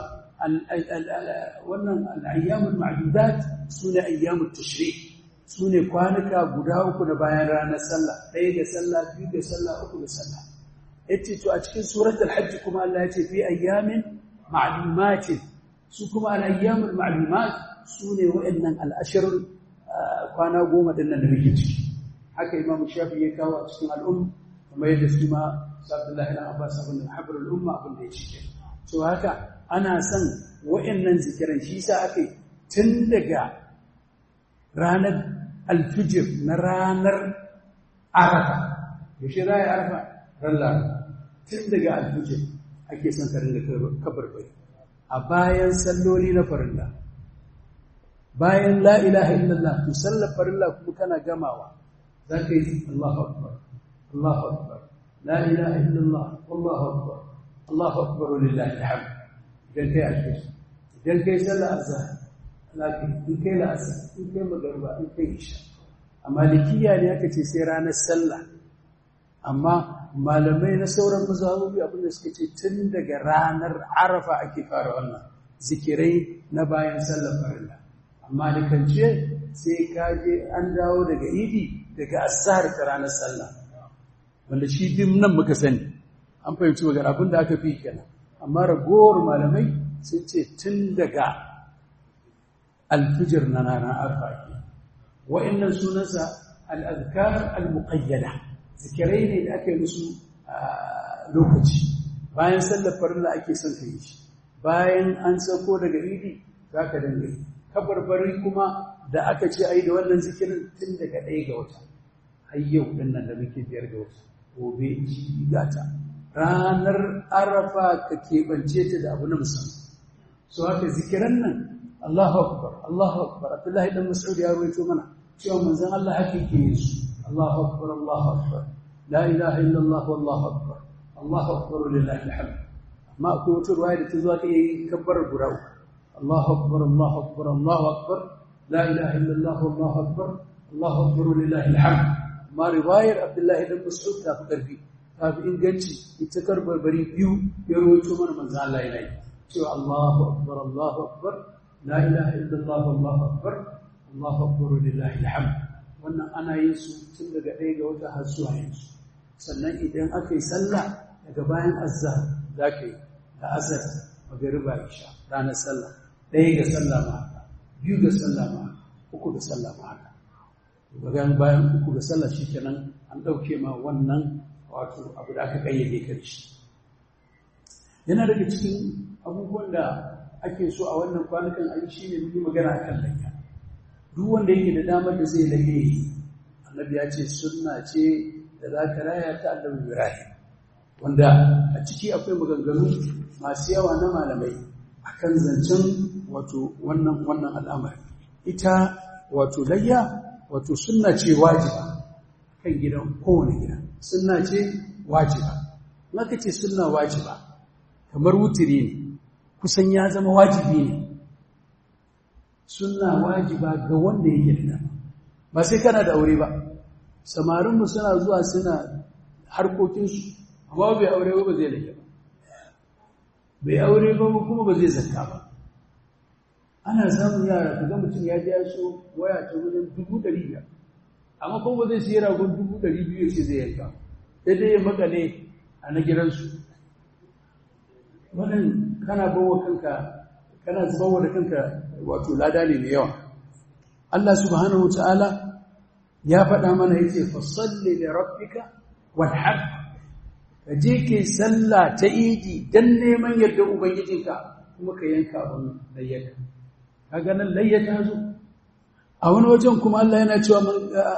wannan al'ayyamul ma'dudat sune ayyamut tashrik sune kwanuka guda uku na bayan ranar sallah ɗaya ga sallah biyu ga sallah uku ga sallah yace to a cikin suratul hajj kuma Allah yace fi ayyamin ma'lumatin su kuma al-ayyamul ma'lumat sune wa'annan al-ashr kwana goma din nan da muke ciki haka Imam Shafi ya kawo a cikin al'um kuma yadda su ma Abdullah ibn Abbas ibn Habr al-umma abin da ya cike to haka ana son wa'annan zikiran shi yasa ake tun daga ranar alfijir na ranar arafa yaushe za a yi arafa ran laraba tun daga alfijir ake son ka ringa kabarbari a bayan salloli na farilla bayan la ilaha illallah to sallar farilla kuma kana gamawa za ka yi Allahu akbar Allahu akbar la ilaha illallah wallahu akbar Allahu akbar lillahi alhamd idan kai alfijir idan kai sallar azhar lakin in kai la'asar in kai magarba in kai isha a malikiya ne aka ce sai ranar sallah amma malamai na sauran mazhabobi abinda suka ce tun daga ranar arafa ake fara wannan zikirai na bayan sallar farilla amma da kance sai ka je an dawo daga idi daga azhar ta ranar sallah wanda shi dim nan muka sani an fahimci magana abinda aka fi kenan amma ragowar malamai sun ce tun daga alfijir na ranar arfa ke wa'annan sunansa al'adkar al-muqayyada zikirai ne da aka yi musu lokaci bayan sallar farilla ake son ka yi shi bayan an sauko daga idi za ka dinga yi kabarbari kuma da aka ce a yi da wannan zikirin tun daga ɗaya ga wata har yau ɗin nan da muke biyar ga wata gobe ji gata ranar arafa ka keɓance ta da abu na musamman so haka zikiran nan Allahu akbar Allahu akbar Abdullahi dan Mas'ud ya rawaito mana cewa manzon Allah haka yake yin su Allahu akbar Allahu akbar la ilaha illa Allah wallahu akbar Allahu akbar lillahi alhamd amma akwai wata ruwaya da ta zo ta yi kabbar guda uku Allahu akbar Allahu akbar Allahu akbar la ilaha illa Allah wallahu akbar Allahu akbar lillahi alhamd amma riwayar Abdullahi dan Mas'ud ta fi karfi ta fi inganci ita karbarbari biyu ya rawaito mana manzon Allah yana yi cewa Allahu akbar Allahu akbar la ilaha illallah wallahu akbar Allahu akbar lillahi alhamd wannan ana yin su tun daga ɗaya ga wata har zuwa yanzu sannan idan aka yi sallah daga bayan azhar za ka yi da asar magariba isha ranar sallah ɗaya ga sallah ma haka biyu ga sallah ma haka uku ga sallah ma haka bayan bayan uku ga sallah shikenan an ɗauke ma wannan wato abu da aka kayyade ka da shi yana daga cikin abubuwan da ake so a wannan kwanukan ayi shi ne mun yi magana akan layya duk wanda yake da damar da zai laye annabi ya ce sunna ce da za ka raya ta annabi ibrahim wanda a ciki akwai maganganu masu yawa na malamai akan zancen wato wannan wannan al'amari ita wato layya wato sunna ce wajiba kan gidan kowane gida sunna ce wajiba naka ce sunna wajiba kamar wutiri ne kusan ya zama wajibi ne sunna wajiba ga wanda yake da ba sai kana da aure ba samarinmu suna zuwa suna harkokinsu amma bai aure ba zai lage ba bai aure ba kuma ba zai zakka ba ana samun yara ka ga mutum ya ja so waya ta wajen dubu ɗari biyar amma kuma ba zai siya ragon dubu ɗari biyu ce zai yanka sai dai ya makale a na gidansu wannan kana bawa kanka kana zubawa da kanka wato lada ne mai yawa Allah subhanahu wataala ya faɗa mana yace fasalli li rabbika wanhar ka je ke sallah ta idi dan neman yadda ubangijinka kuma ka yanka abin layyaka kaga nan layyata zo a wani wajen kuma Allah yana cewa man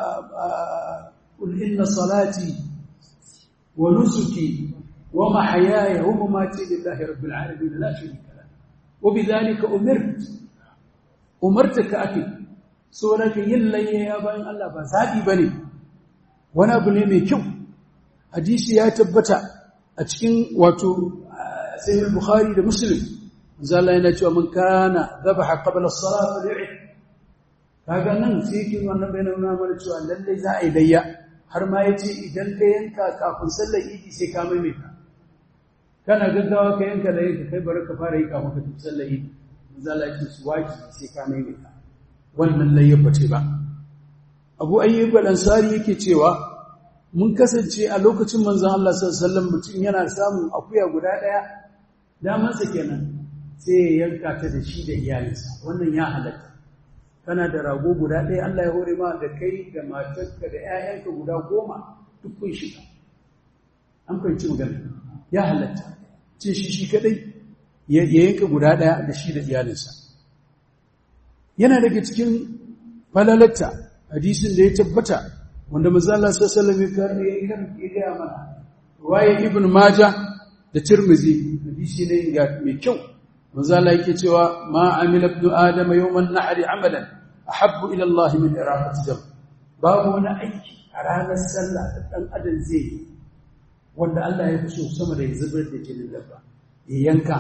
qul inna salati wa nusuki wa mahyaya wa mamati lillahi rabbil alamin la sharika lahu wa bidhalika umirt umartaka ake saboda ka yin layya ya bayan Allah ba zabi bane wani abu ne mai kyau hadisi ya tabbata a cikin wato sahih bukhari da muslim manzo Allah yana cewa man kana dhabaha qabla as-salat falyu'id kaga nan sai yake wannan bayanan nuna mana cewa lalle za a yi layya har ma yace idan ka yanka kafin sallar idi sai ka maimaita kana gaggawa ka yanka layya ka kai bari ka fara yi kafin ka tafi sallar idi manzo Allah ya ce su waji sai ka maimaita wannan layya bace ba Abu Ayyub al-Ansari yake cewa mun kasance a lokacin manzon Allah sallallahu alaihi wasallam mutum yana samun akuya guda daya damansa kenan sai ya yanka ta da shi da iyalinsa wannan ya halatta kana da rago guda ɗaya Allah ya hore ma da kai da matarka da 'ya'yanka guda goma duk kun shiga an fahimci magana ya halatta ce shi shi kadai ya yanka guda ɗaya da shi da iyalinsa yana daga cikin falalatta hadisin da ya tabbata wanda manzala sallallahu alaihi wasallam ya gaya mana waye ibn majah da tirmizi hadisi ne mai kyau manzala yake cewa ma amila ibn adam yawman nahr amalan ahabbu ila Allah min iraqati dam babu wani aiki a ranar sallah da dan adam zai yi wanda Allah ya fi so sama da ya zubar da jinin dabba ya yanka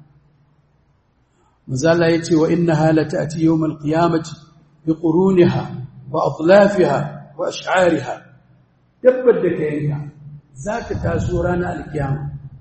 manzala yace wa innaha la ta'ti yawm al-qiyamati bi quruniha wa adlafiha wa ash'ariha dabbar da ka yanka za ta taso ranar alkiyama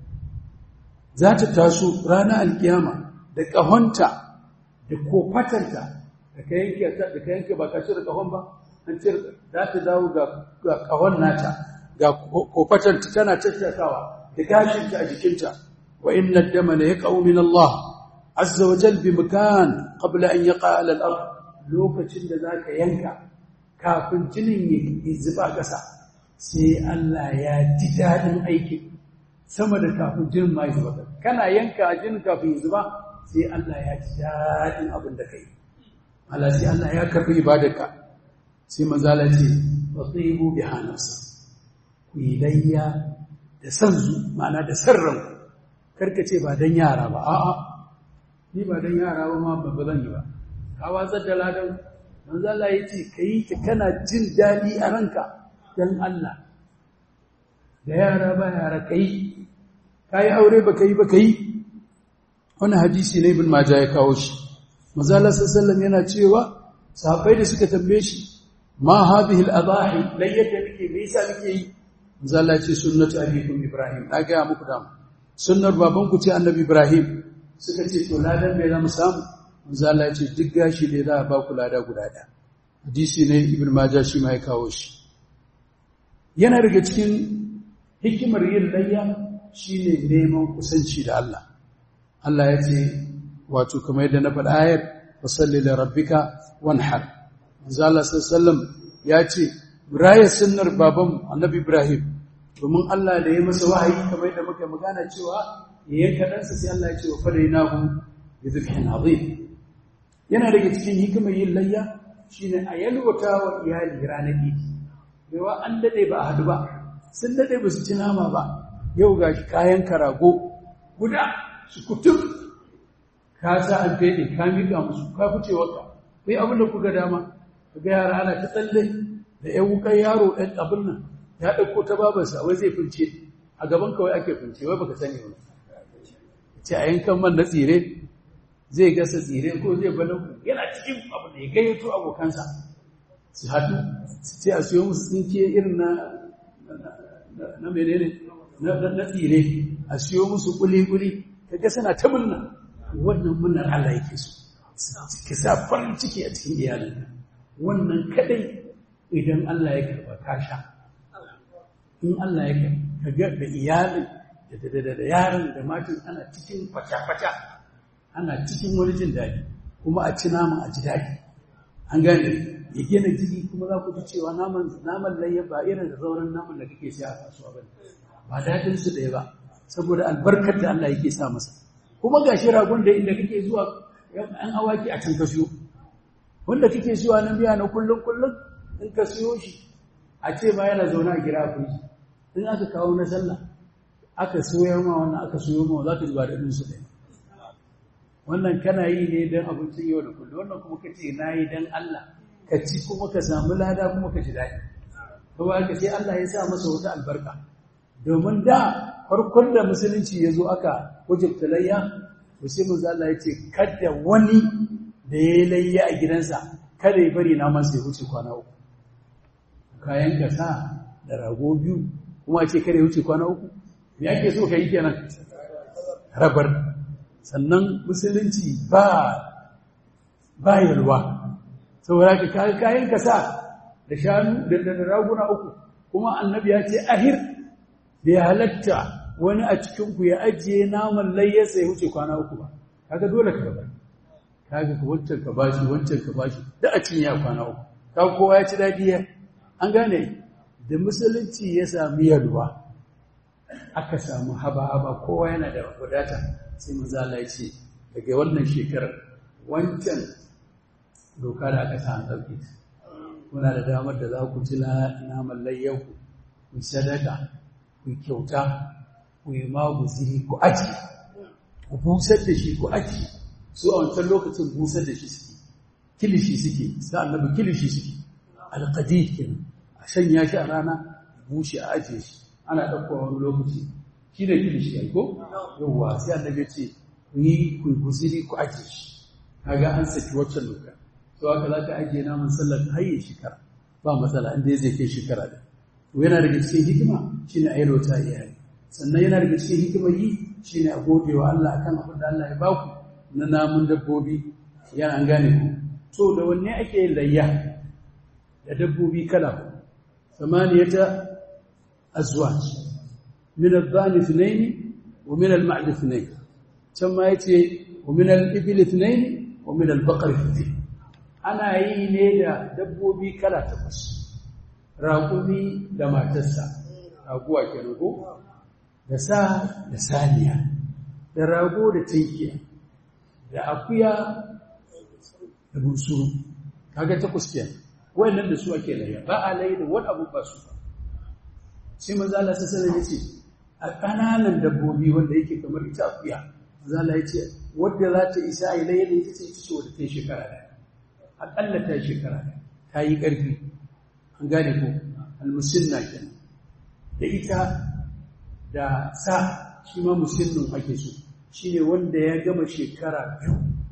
za ta taso ranar alkiyama da ƙahonta da kofatanta da ka yanke da ka yanke ba ka cire ƙahon ba an cire za ta dawo ga ƙahon nata ga kofatanta tana tattakawa da gashinta a jikinta wa inna dama la yaqau min Allah azza wa jal bi makan qabla an yaqa ala al-ard lokacin da zaka yanka kafin jinin ya zuba ƙasa sai Allah ya ji daɗin aikin sama da kafin jinin ma ya zuba kana yanka jinin kafin ya zuba sai Allah ya ji daɗin abin da ka yi Allah sai Allah ya karɓi ibadarka sai manzala ce wa tsibu bi hanasa ku yi layya da san zu ma'ana da sarran karka ce ba dan yara ba a'a ni ba dan yara ba ma ba zan yi ba ka watsar da ladan manzala ya ce ka yi ta kana jin daɗi a ranka dan Allah da yara ba yara ka yi ka yi aure ba ka yi ba ka yi wani hadisi ne ibn maja ya kawo shi mazala sallallahu yana cewa sahabbai da suka tambaye shi ma hadhihi al-adahi lai yadda nake me yasa nake yi mazala ce sunnatu abikum ibrahim na ga muku da sunnar baban ku ce annabi ibrahim suka ce to ladan me za mu samu mazala ce duk gashi ne za a ba ku lada guda ɗaya hadisi ne ibn maja shi ma ya kawo shi yana daga cikin hikimar yin layya shine neman kusanci da Allah Allah ya ce wato kamar yadda na faɗa ayar fasalli da rabbika wanhar manzo Allah sallallahu ya ce raya sunnar baban annabi Ibrahim domin Allah da ya masa wahayi kamar yadda muka magana cewa ya yanka ɗansa sai Allah ya ce wa fadainahu bi dhibhin azim yana daga cikin hikimar yin layya shine a yalwata wa iyali ranar idi yawa an dade ba a hadu ba sun dade ba su ci nama ba yau gashi kayan karago guda su kutum ka sa an fede ka miƙa musu ka fice waka kai abin da kuka dama ka ga yara ana ta tsalle da yan wukan yaro ɗan abin nan ya ɗauko ta babarsa wai zai fince a gaban kawai ake fince wai baka sani ba ce a yankan man na tsire zai gasa tsire ko zai balau yana cikin abu da ya gayyato abokansa su haɗu su ce a siyo musu tsinke irin na na menene na tsire a siyo musu kuli-kuli kaga suna ta murna wannan murnar Allah yake so ki sa farin ciki a cikin iyalin wannan kadai idan Allah ya karba ka sha in Allah ya karba da iyalin da da yaran da matan ana cikin fata-fata ana cikin wani jin daɗi kuma a ci naman a ji daɗi an gane ya gina jiki kuma za ku ji cewa naman naman layya ba irin da sauran naman da kake siya a kasuwa ba ba daɗin su ɗaya ba saboda albarkar da Allah yake sa masa kuma ga shi ragon da inda kake zuwa an awaki a can ka siyo wanda kake zuwa nan biya na kullum kullum in ka siyo shi a ce ba yana zaune a gida ku in aka kawo na sallah aka soyar ma wannan aka soyo ma za ka ji ba daɗin su ɗaya wannan kana yi ne don abincin yau da kullum wannan kuma ka ce na yi don Allah ka ci kuma ka samu lada kuma ka ji daɗi kuma ka sai Allah ya sa masa wata albarka domin da farkon da musulunci ya zo aka wajabta layya to sai manzo Allah ya ce kada wani da ya layya a gidansa kada ya bari naman sai wuce kwana uku kayan kasa da rago biyu kuma ce kada ya wuce kwana uku me ake so ka yi kenan rabar sannan musulunci ba ba yalwa saboda ka kayan kayan kasa da shanu da da raguna uku kuma annabi ya ce ahir da ya halatta wani a cikin ku ya ajiye naman layyarsa ya wuce kwana uku ba kaga dole ka rabar kaga ka wancan ka bashi wancan ka bashi da a cinye kwana uku kaga kowa ya ci dadi an gane da musulunci ya sami yalwa aka samu haba-haba kowa yana da wadata sai manzala ya ce daga wannan shekarar wancan doka da aka samu ɗauki kuna da damar da za ku ci naman layyanku ku sadaka ku kyauta ku yi maguziri ku aji ku busar da shi ku aji su a wancan lokacin busar da shi suke kilishi suke sa annabi kilishi suke alƙadi kenan a sanya shi a rana bushe a ajiye shi ana ɗaukowa wani lokaci shi ne kilishi ya ko yawwa sai annabi ce ku yi ku guziri ku ajiye shi kaga an saki waccan doka to haka za ka ajiye naman sallar ta hayye shekara ba matsala inda zai kai shekara da to yana daga cikin hikima shine a yalwata iyali sannan yana daga cikin hikimar yi shine a gode wa Allah akan abin da Allah ya baku na namun dabbobi yana an gane ku to da wanne ake yin layya da dabbobi kala samaniyata azwaj min adh-dhani ithnayn wa min al-ma'd ithnayn can ma yace wa min al-ibil ithnayn wa min al-baqar ithnayn ana yi ne da dabbobi kala takwas raƙumi da matarsa raguwa kenan ko da sa da saniya da rago da tinkiya da akuya da bunsuru kaga takwas kenan wayannan da su ake layya ba a layya da wani abu ba su sai manzo Allah sallallahu alaihi wasallam a kananan dabbobi wanda yake kamar ita akuya manzo Allah yace wanda za ta isa ai layya da ita ce ita ce wanda ta yi shekara da akalla ta yi shekara da ta yi karfi an gane ko almusinna kenan da ita da sa shi ma musinnin ake so shine wanda ya gama shekara biyu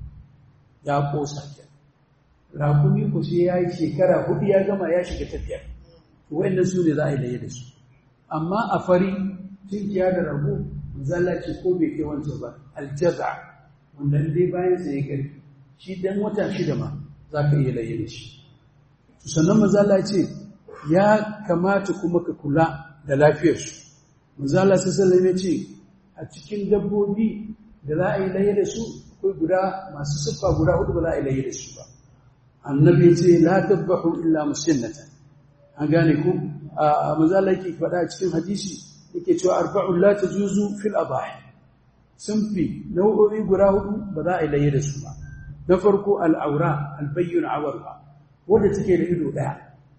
ya kosa kenan rakumi ku sai ya yi shekara hudu ya gama ya shiga tafiya wa'annan su ne za a yi laye da su amma a fari tunkiya da rago zalla ce ko bai kai wancan ba aljaza wanda dai bayan sa ya karfi shi dan wata shida ma za ka iya laye da shi sannan mazala ce ya kamata kuma ka kula da lafiyarsu mazala sallallahu ya ce a cikin dabbobi da za a yi laye da su akwai guda masu siffa guda hudu ba za a yi laye da su ba annabi ce la tabbahu illa musinnatan an gane ku a manzala yake faɗa a cikin hadisi yake cewa arba'un la tajuzu fil abahi sunfi nau'o'i guda hudu ba za a yi laye da su ba na farko al'aura albayyun awarwa wanda take da ido daya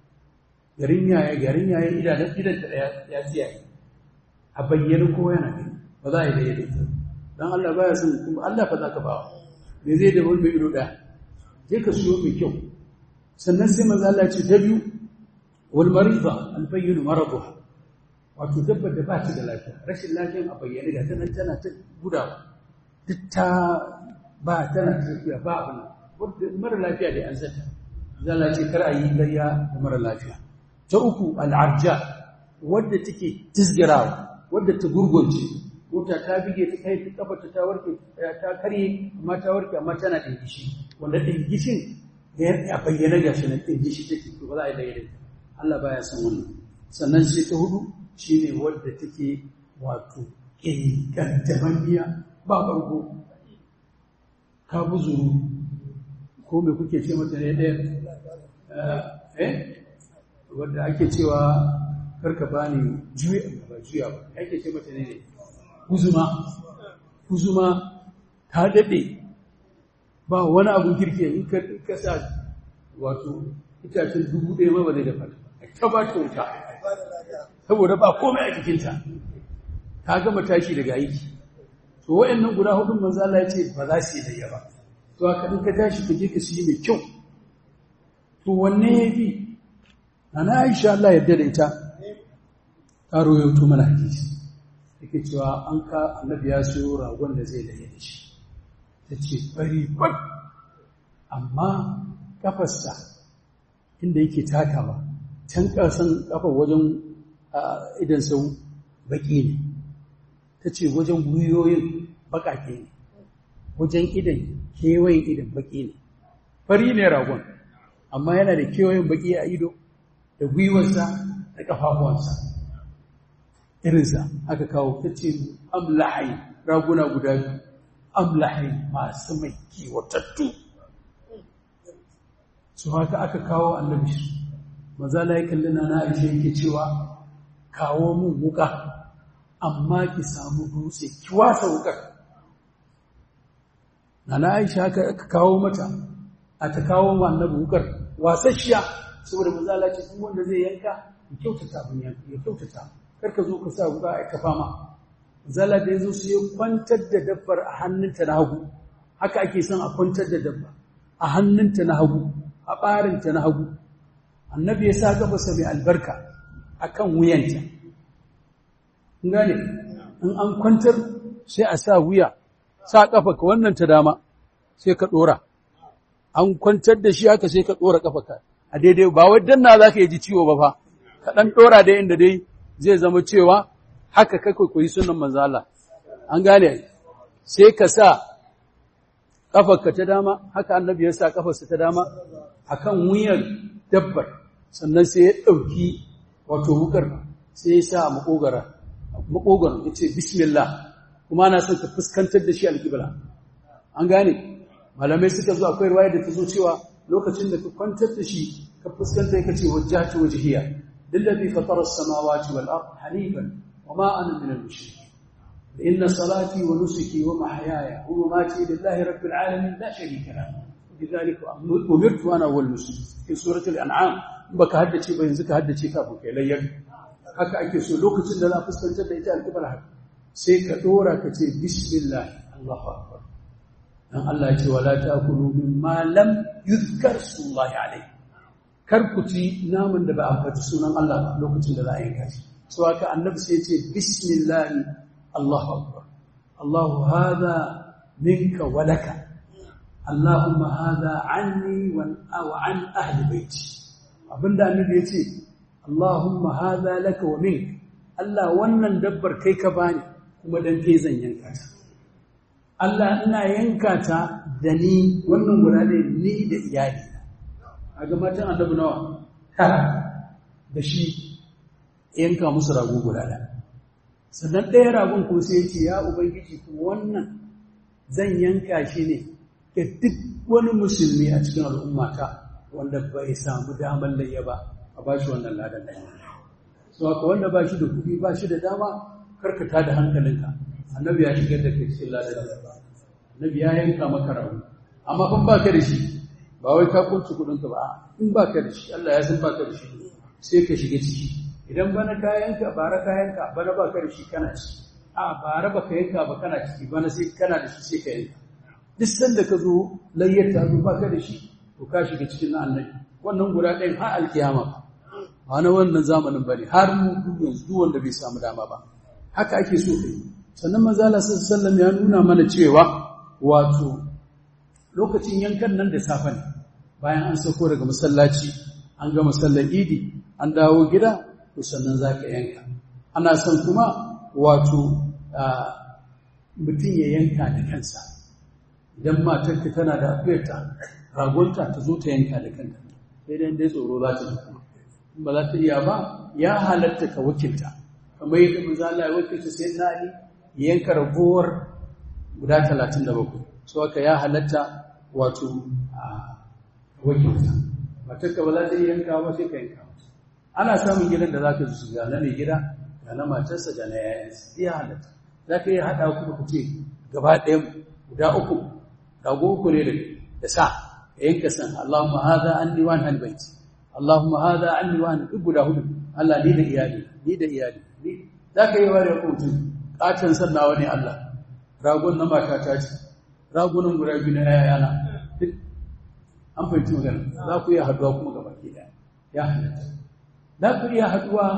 garin yaya garin yaya idan idan ta daya ya tsiyaye a bayyana ko yana gani ba za a yi laye da ita dan Allah baya son kuma Allah fa zaka bawa me zai da wani ido daya je ka siyo mai kyau sannan sai manzo Allah ce ta biyu wal marida al bayyin maraduha wato dabbar da ba ta da lafiya rashin lafiyan a bayyane ga tana tana ta gudawa duk ta ba tana tafiya ba abin wanda mara lafiya da an zata zalla ce kar a yi layya da mara lafiya ta uku al arja wadda take tisgirawa wadda ta gurgunce mota ta bige ta kai ta kafa ta warke ta karye amma ta warke amma tana dingishi wanda dingishin ya bayyana ga shi na dingishi take to ba za a yi daidai Allah baya son wannan sannan sai ta hudu shine wadda take wato kantamanniya ba bargo ka buzuru ko me kuke ce mata ne ɗaya eh wadda ake cewa karka bani juya ba juya ba ake ce mata ne ne kuzuma kuzuma ta daɗe ba wani abun kirki in ka sa wato itacen dubu ɗaya ma ba zai dafa ta ba ta wuta saboda ba komai a jikinta ta gama tashi daga aiki to wa'annan guda hudun manzo Allah ya ce ba za su yi layya ba to haka in ka tashi ka je ka siyi mai kyau to wanne ya fi ana Aisha Allah yarda da ita ta royoto mana hadisi yake cewa an ka annabi ya siyo ragon da zai laye da shi ta ce bari kwat amma kafarsa inda yake takawa can ƙasan kafar wajen idan sau baƙi ne ta ce wajen gwiwoyin baƙaƙe ne wajen idan kewayen idan baƙi ne fari ne ragon amma yana da kewayen baƙi a ido da gwiwarsa da ƙafafuwansa irinsa aka kawo ta ce amlahai raguna guda biyu amlahai masu mai kiwatattu su haka aka kawo annabi mazala ya kalli na na aisha yake cewa kawo mun wuka amma ki samu dutse ki wasa wukar na na aisha haka aka kawo mata a ta kawo ma annabi wukar wasasshiya saboda mazala ce duk wanda zai yanka ya kyautata abin ya kyautata karka zo ka sa wuka a kafa ma zala da ya zo su yi kwantar da dabbar a hannunta na hagu haka ake son a kwantar da dabba a hannunta na hagu a ɓarinta na hagu annabi ya sa gabasa mai albarka a kan wuyanta gane in an kwantar sai a sa wuya sa ƙafa ka wannan ta dama sai ka ɗora an kwantar da shi haka sai ka ɗora ƙafa ka a daidai ba wai danna za ka yi ji ciwo ba fa ka ɗan ɗora da inda dai zai zama cewa haka kai koyi sunan manzala an gane sai ka sa ƙafarka ta dama haka annabi ya sa ƙafarsa ta dama akan wuyan dabbar sannan sai ya ɗauki wato wukar sai ya sa makogara makogara ya ce bismillah kuma na son ka fuskantar da shi alƙibla an gane malamai suka zo akwai ruwaya da ta zo cewa lokacin da ka kwantar da shi ka fuskanta ka ce wajjahtu wajhiya lillazi fatara as-samawati wal ard hanifan wama ana min al-mushrikeen إن صلاتي ونسكي ومحياي ومماتي لله رب العالمين لا شريك له بذلك أمرت وأنا أول مسلم في سورة الأنعام بك هدتي بين زك هدتي كافو كي ليك haka ake so lokacin da za a fuskantar da ita alƙibar haka sai ka ɗora ka ce bismillah Allahu akbar dan Allah ya ce wala ta'kulu mimma lam yuzkar sullahi alayhi kar ku ci naman da ba a faɗi sunan Allah lokacin da za a yanka shi so haka annabi sai ya ce bismillah Allahu akbar Allahu hadha minka wa laka Allahumma hadha anni wa an ahli baiti abinda annabi yace Allahumma hadha laka wa mink Allah wannan dabbar kai ka bani kuma dan kai zan yanka ta Allah ina yanka ta da ni wannan guda ne ni da iyali a ga matan annabi nawa tara da shi yanka musu rago guda da sannan ɗaya ragon ko sai ce ya ubangiji kuma wannan zan yanka shi ne ga duk wani musulmi a cikin al'ummata wanda bai samu damar layya ba a ba shi wannan ladan ɗaya. So haka wanda ba shi da kuɗi ba shi da dama karkata da hankalinka. Annabi ya shigar da kai cikin ladan ba. Annabi ya yanka maka rawu. Amma fa ba ka da shi ba wai ka kunci kuɗinka ba in ba ka da shi Allah ya san ba ka da shi sai ka shiga ciki. Idan bana kayanka bara kayanka bana ba ka da shi kana ciki. A bara ba ka yanka ba kana ciki bana sai kana da shi sai ka yanka. duk sanda ka zo layyar ta zo baka da shi to ka shiga cikin na annabi wannan guda ɗayan har alkiyama ba na wannan zamanin ba ne har mu yanzu duk wanda bai samu dama ba haka ake so kai sannan manzala sallallahu ya nuna mana cewa wato lokacin yankan nan da safe ne bayan an sauko daga masallaci an ga masallar idi an dawo gida to sannan za ka yanka ana son kuma wato mutum ya yanka da kansa idan matarka tana da afiyarta ragonta ta zo ta yanka da kanta sai dai dai tsoro za ta ji kuma in ba za ta iya ba ya halatta ka wakilta kamar yadda manzo Allah ya wakilta sai na Ali ya yanka ragowar guda 37 so haka ya halatta wato a wakilta matarka ba za ta iya yanka ba sai ka yanka ana samun gidan da za ka su ga na mai gida ga na matarsa da na yayansa ya halatta za ka iya haɗa kuma ku ce gaba ɗayan guda uku rago uku ne da sa yanka san Allahumma hadha anni wa an baiti Allahumma hadha anni wa an duk guda hudu Allah ni da iyali ni da iyali ni zaka yi wani mutum katan sannawa ne Allah ragon na mata ta ce ragunan guda biyu na yayana duk an fahimci magana za ku iya haduwa kuma gaba ke da ya halatta za ku iya haduwa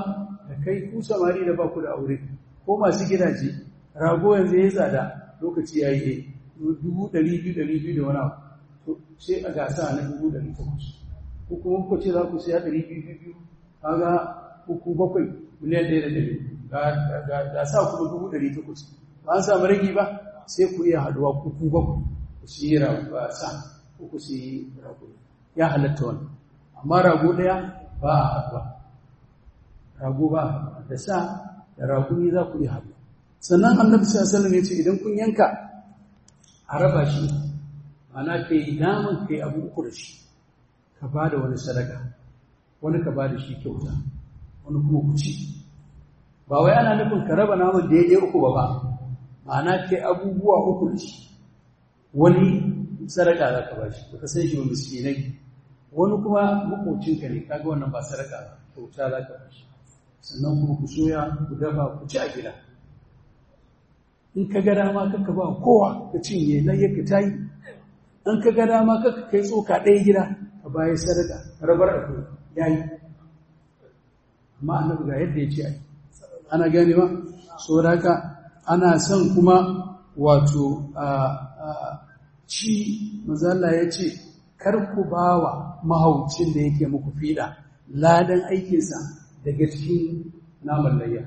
da kai ku samari da ba ku da aure ko masu gidaje rago yanzu ya tsada lokaci ya yi dubu ɗari biyu ɗari biyu da wani abu to sai a gasa na dubu ɗari takwas ko kuma kuka ce za ku siya ɗari biyu biyu biyu kaga uku bakwai miliyan ɗaya da ɗari ga sa kuma dubu ɗari takwas ba an samu ragi ba sai ku iya haɗuwa uku bakwai ku siyi rago sa ko ku siyi rago ya halatta wannan amma rago ɗaya ba a haɗuwa rago ba da sa da rago ne za ku iya haɗuwa sannan annabi sallallahu alaihi ya ce idan kun yanka a raba shi ana kai naman kai abu uku da shi ka ba da wani sadaka wani ka ba da shi kyauta wani kuma ku ci ba wai ana nufin ka raba naman daidai uku ba ba ma'ana kai abubuwa uku da shi wani sadaka za ka ba shi ba ka san shi ba miskinai wani kuma makocinka ne kaga wannan ba sadaka ba kyauta za ka ba shi sannan kuma ku soya ku dafa ku ci a gida in ka ga dama kaka ba kowa ka cinye layyar ka tayi in ka ga dama kaka kai tsoka ɗaya gida ka baya sadaka rabar a kuma yayi amma annabi ga yadda ya ce ai ana gane ba saboda haka ana son kuma wato ci mazalla ya ce kar ku ba wa mahaucin da yake muku fiɗa ladan aikinsa daga cikin naman layya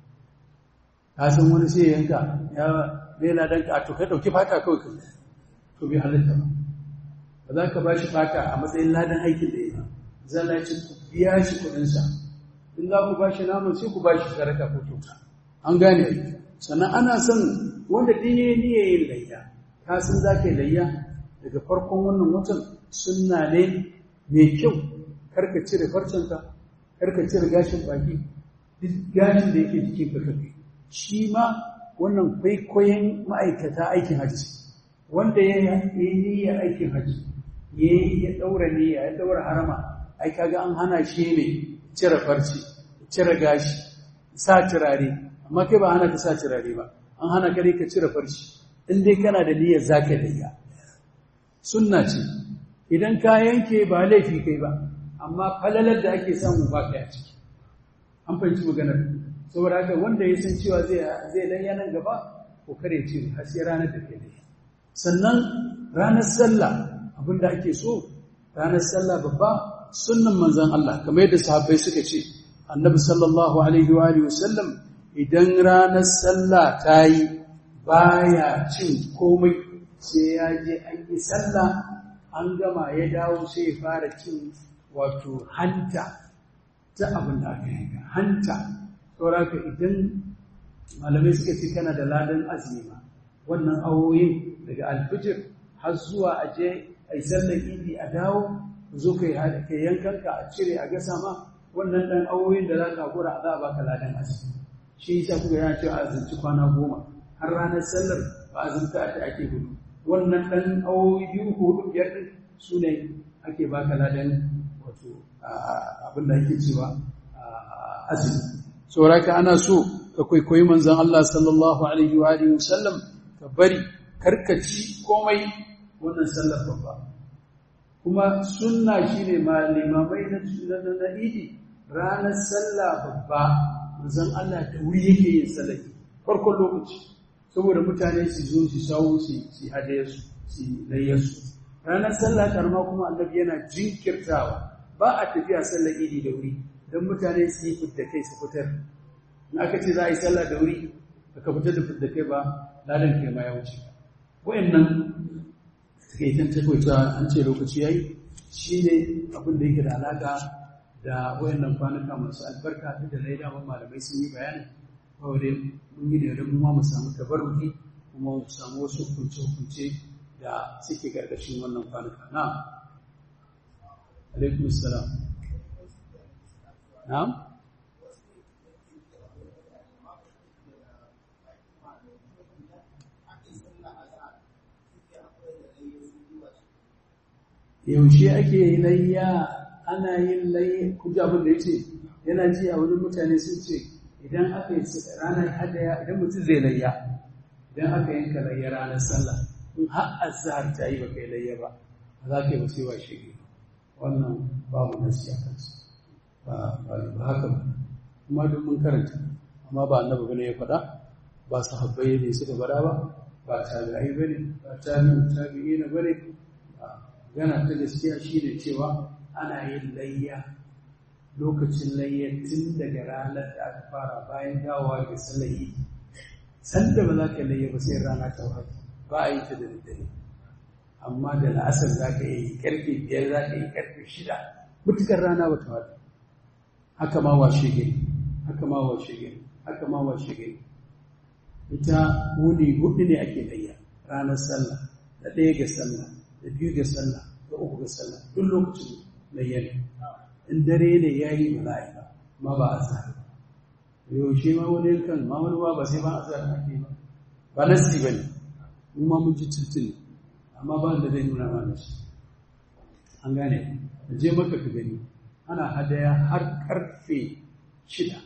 ka san wani sai yanka ya bai ladan ka to kai dauki fata kawai ka to bai halatta ba ba za ka ba shi fata a matsayin ladan aikin da yake zan ya ce ku biya shi kuɗinsa in za ku ba shi naman sai ku ba shi sadaka ko kyauta an gane sannan ana son wanda ɗin ya yi yin layya ka san za ka yi layya daga farkon wannan watan sunna ne mai kyau karka cire farcenka karka cire gashin baki duk gashin da yake jikin ka kake shi ma wannan kwaikwayon ma'aikata aikin hajji wanda ya yi niyyar aikin hajji ya ya daura niyya ya daura harama ai kaga an hana shi ne cire farci cire gashi sa turare amma kai ba hana ka sa turare ba an hana ka ka cire farci in dai kana da niyyar zaka dayya sunna ce idan ka yanke ba laifi kai ba amma falalar da ake samu ba kai a ciki an fahimci maganar saboda haka wanda ya san cewa zai zai dan yanan gaba ko kare ce har sai ranar da kai dai sannan ranar sallah abinda ake so ranar sallah babba sunnan manzon Allah kamar yadda sahabbai suka ce annabi sallallahu alaihi wa alihi wasallam idan ranar sallah ta yi baya cin komai sai ya je an yi sallah an gama ya dawo sai ya fara cin wato hanta ta abin da aka yanka hanta sauraka idan malamai suka ce kana da ladan azumi ma wannan awoyin daga alfijir har zuwa a je a yi sallar idi a dawo zo ka yi yankanka a cire a gasa ma wannan ɗan awoyin da za ka gura za a baka ladan azumi shi yasa kuka yana cewa azumci kwana goma har ranar sallar ba azumta a ake gudu wannan ɗan awoyi biyu ko hudu biyar ɗin su ne ake baka ladan wato abin da ake cewa azumi sauraka ana so ka kwaikwayi manzan Allah sallallahu alaihi wa alihi wasallam ka bari karkaci komai wannan sallar babba kuma sunna shine ma limamai na na idi ranar sallah babba manzan Allah da wuri yake yin sallah farkon lokaci saboda mutane su zo su sawo su su hadayarsu su layyarsu ranar sallah karma kuma annabi yana jinkirtawa ba a tafiya sallar idi da wuri don mutane su yi fidda kai su fitar in aka ce za a yi sallah da wuri aka fitar da fidda kai ba ladan kai ma ya wuce wayannan takaitan takwaita an ce lokaci yayi shi ne abin da yake da alaka da wayannan kwanuka masu albarka duk da dai daman malamai sun yi bayani kawai dai mun yi da yadda mu ma mu samu tabarruki kuma mu samu wasu hukunce-hukunce da suke ƙarƙashin wannan kwanuka na alaikum salam na'am yaushe ake layya ana yin layya kuji abin da ya ce yana ji a wani mutane sun ce idan aka yi ranar hadaya idan mutum zai layya idan aka yanka layya ranar sallah in har azhar ta yi baka yi layya ba ba za ka yi ba sai wa shi wannan babu nasi a kansu ba haka ba kuma duk mun karanta amma ba annabi bane ya faɗa ba sahabbai ne suka faɗa ba ba tabi'ai bane ba tabi'in tabi'ina bane gana ta gaskiya shine cewa ana yin layya lokacin layya tun daga ranar da aka fara bayan dawowa ga salayi sanda ba za ka layya ba sai rana ta wata ba a yi ta da daddare amma da la'asar za ka yi karfe biyar za ka yi karfe shida mutukar rana ba ta wata haka ma washe gari haka ma washe gari haka ma washe gari ita wuni hudu ne ake layya ranar sallah da ɗaya ga sallah da biyu ga sallah da uku ga sallah duk lokacin layya ne in dare ne ya yi mala'ika ma ba a sa yaushe ma wani kan ma wani ba ba sai ba a sa ake ba ba nasi ba ne mu ma mun ji tuntuni amma ba da zai nuna mana shi an gane je maka ka gani ana hadaya har karfe shida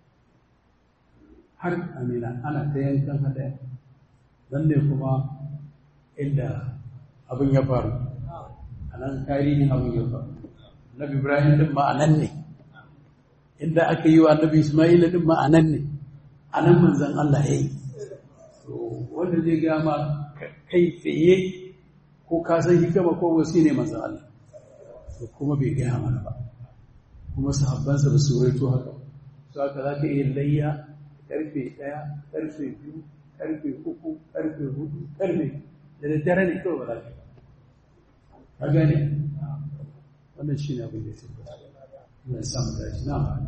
har amina ana ta yankan hadaya don ne kuma inda abin ya faru a nan tarihin abin ya faru Nabi Ibrahim din ma'anan ne, inda aka yi wa Nabi Ismail din ma'anan ne, a nan manzan Allah ya yi. Wanda zai gama kai tsaye ko ka san hikama ko wasu ne manzan Allah, to kuma bai gaya mana ba, kuma sahabbansa ba su raito haka. Su haka za ka iya layya karfe ɗaya, karfe biyu, karfe uku, karfe hudu, karfe da daddare ne kawai ba za ka yi. Ka gane? wannan shi ne abin da ya tabbata. Allah ya samu dace. Na'am.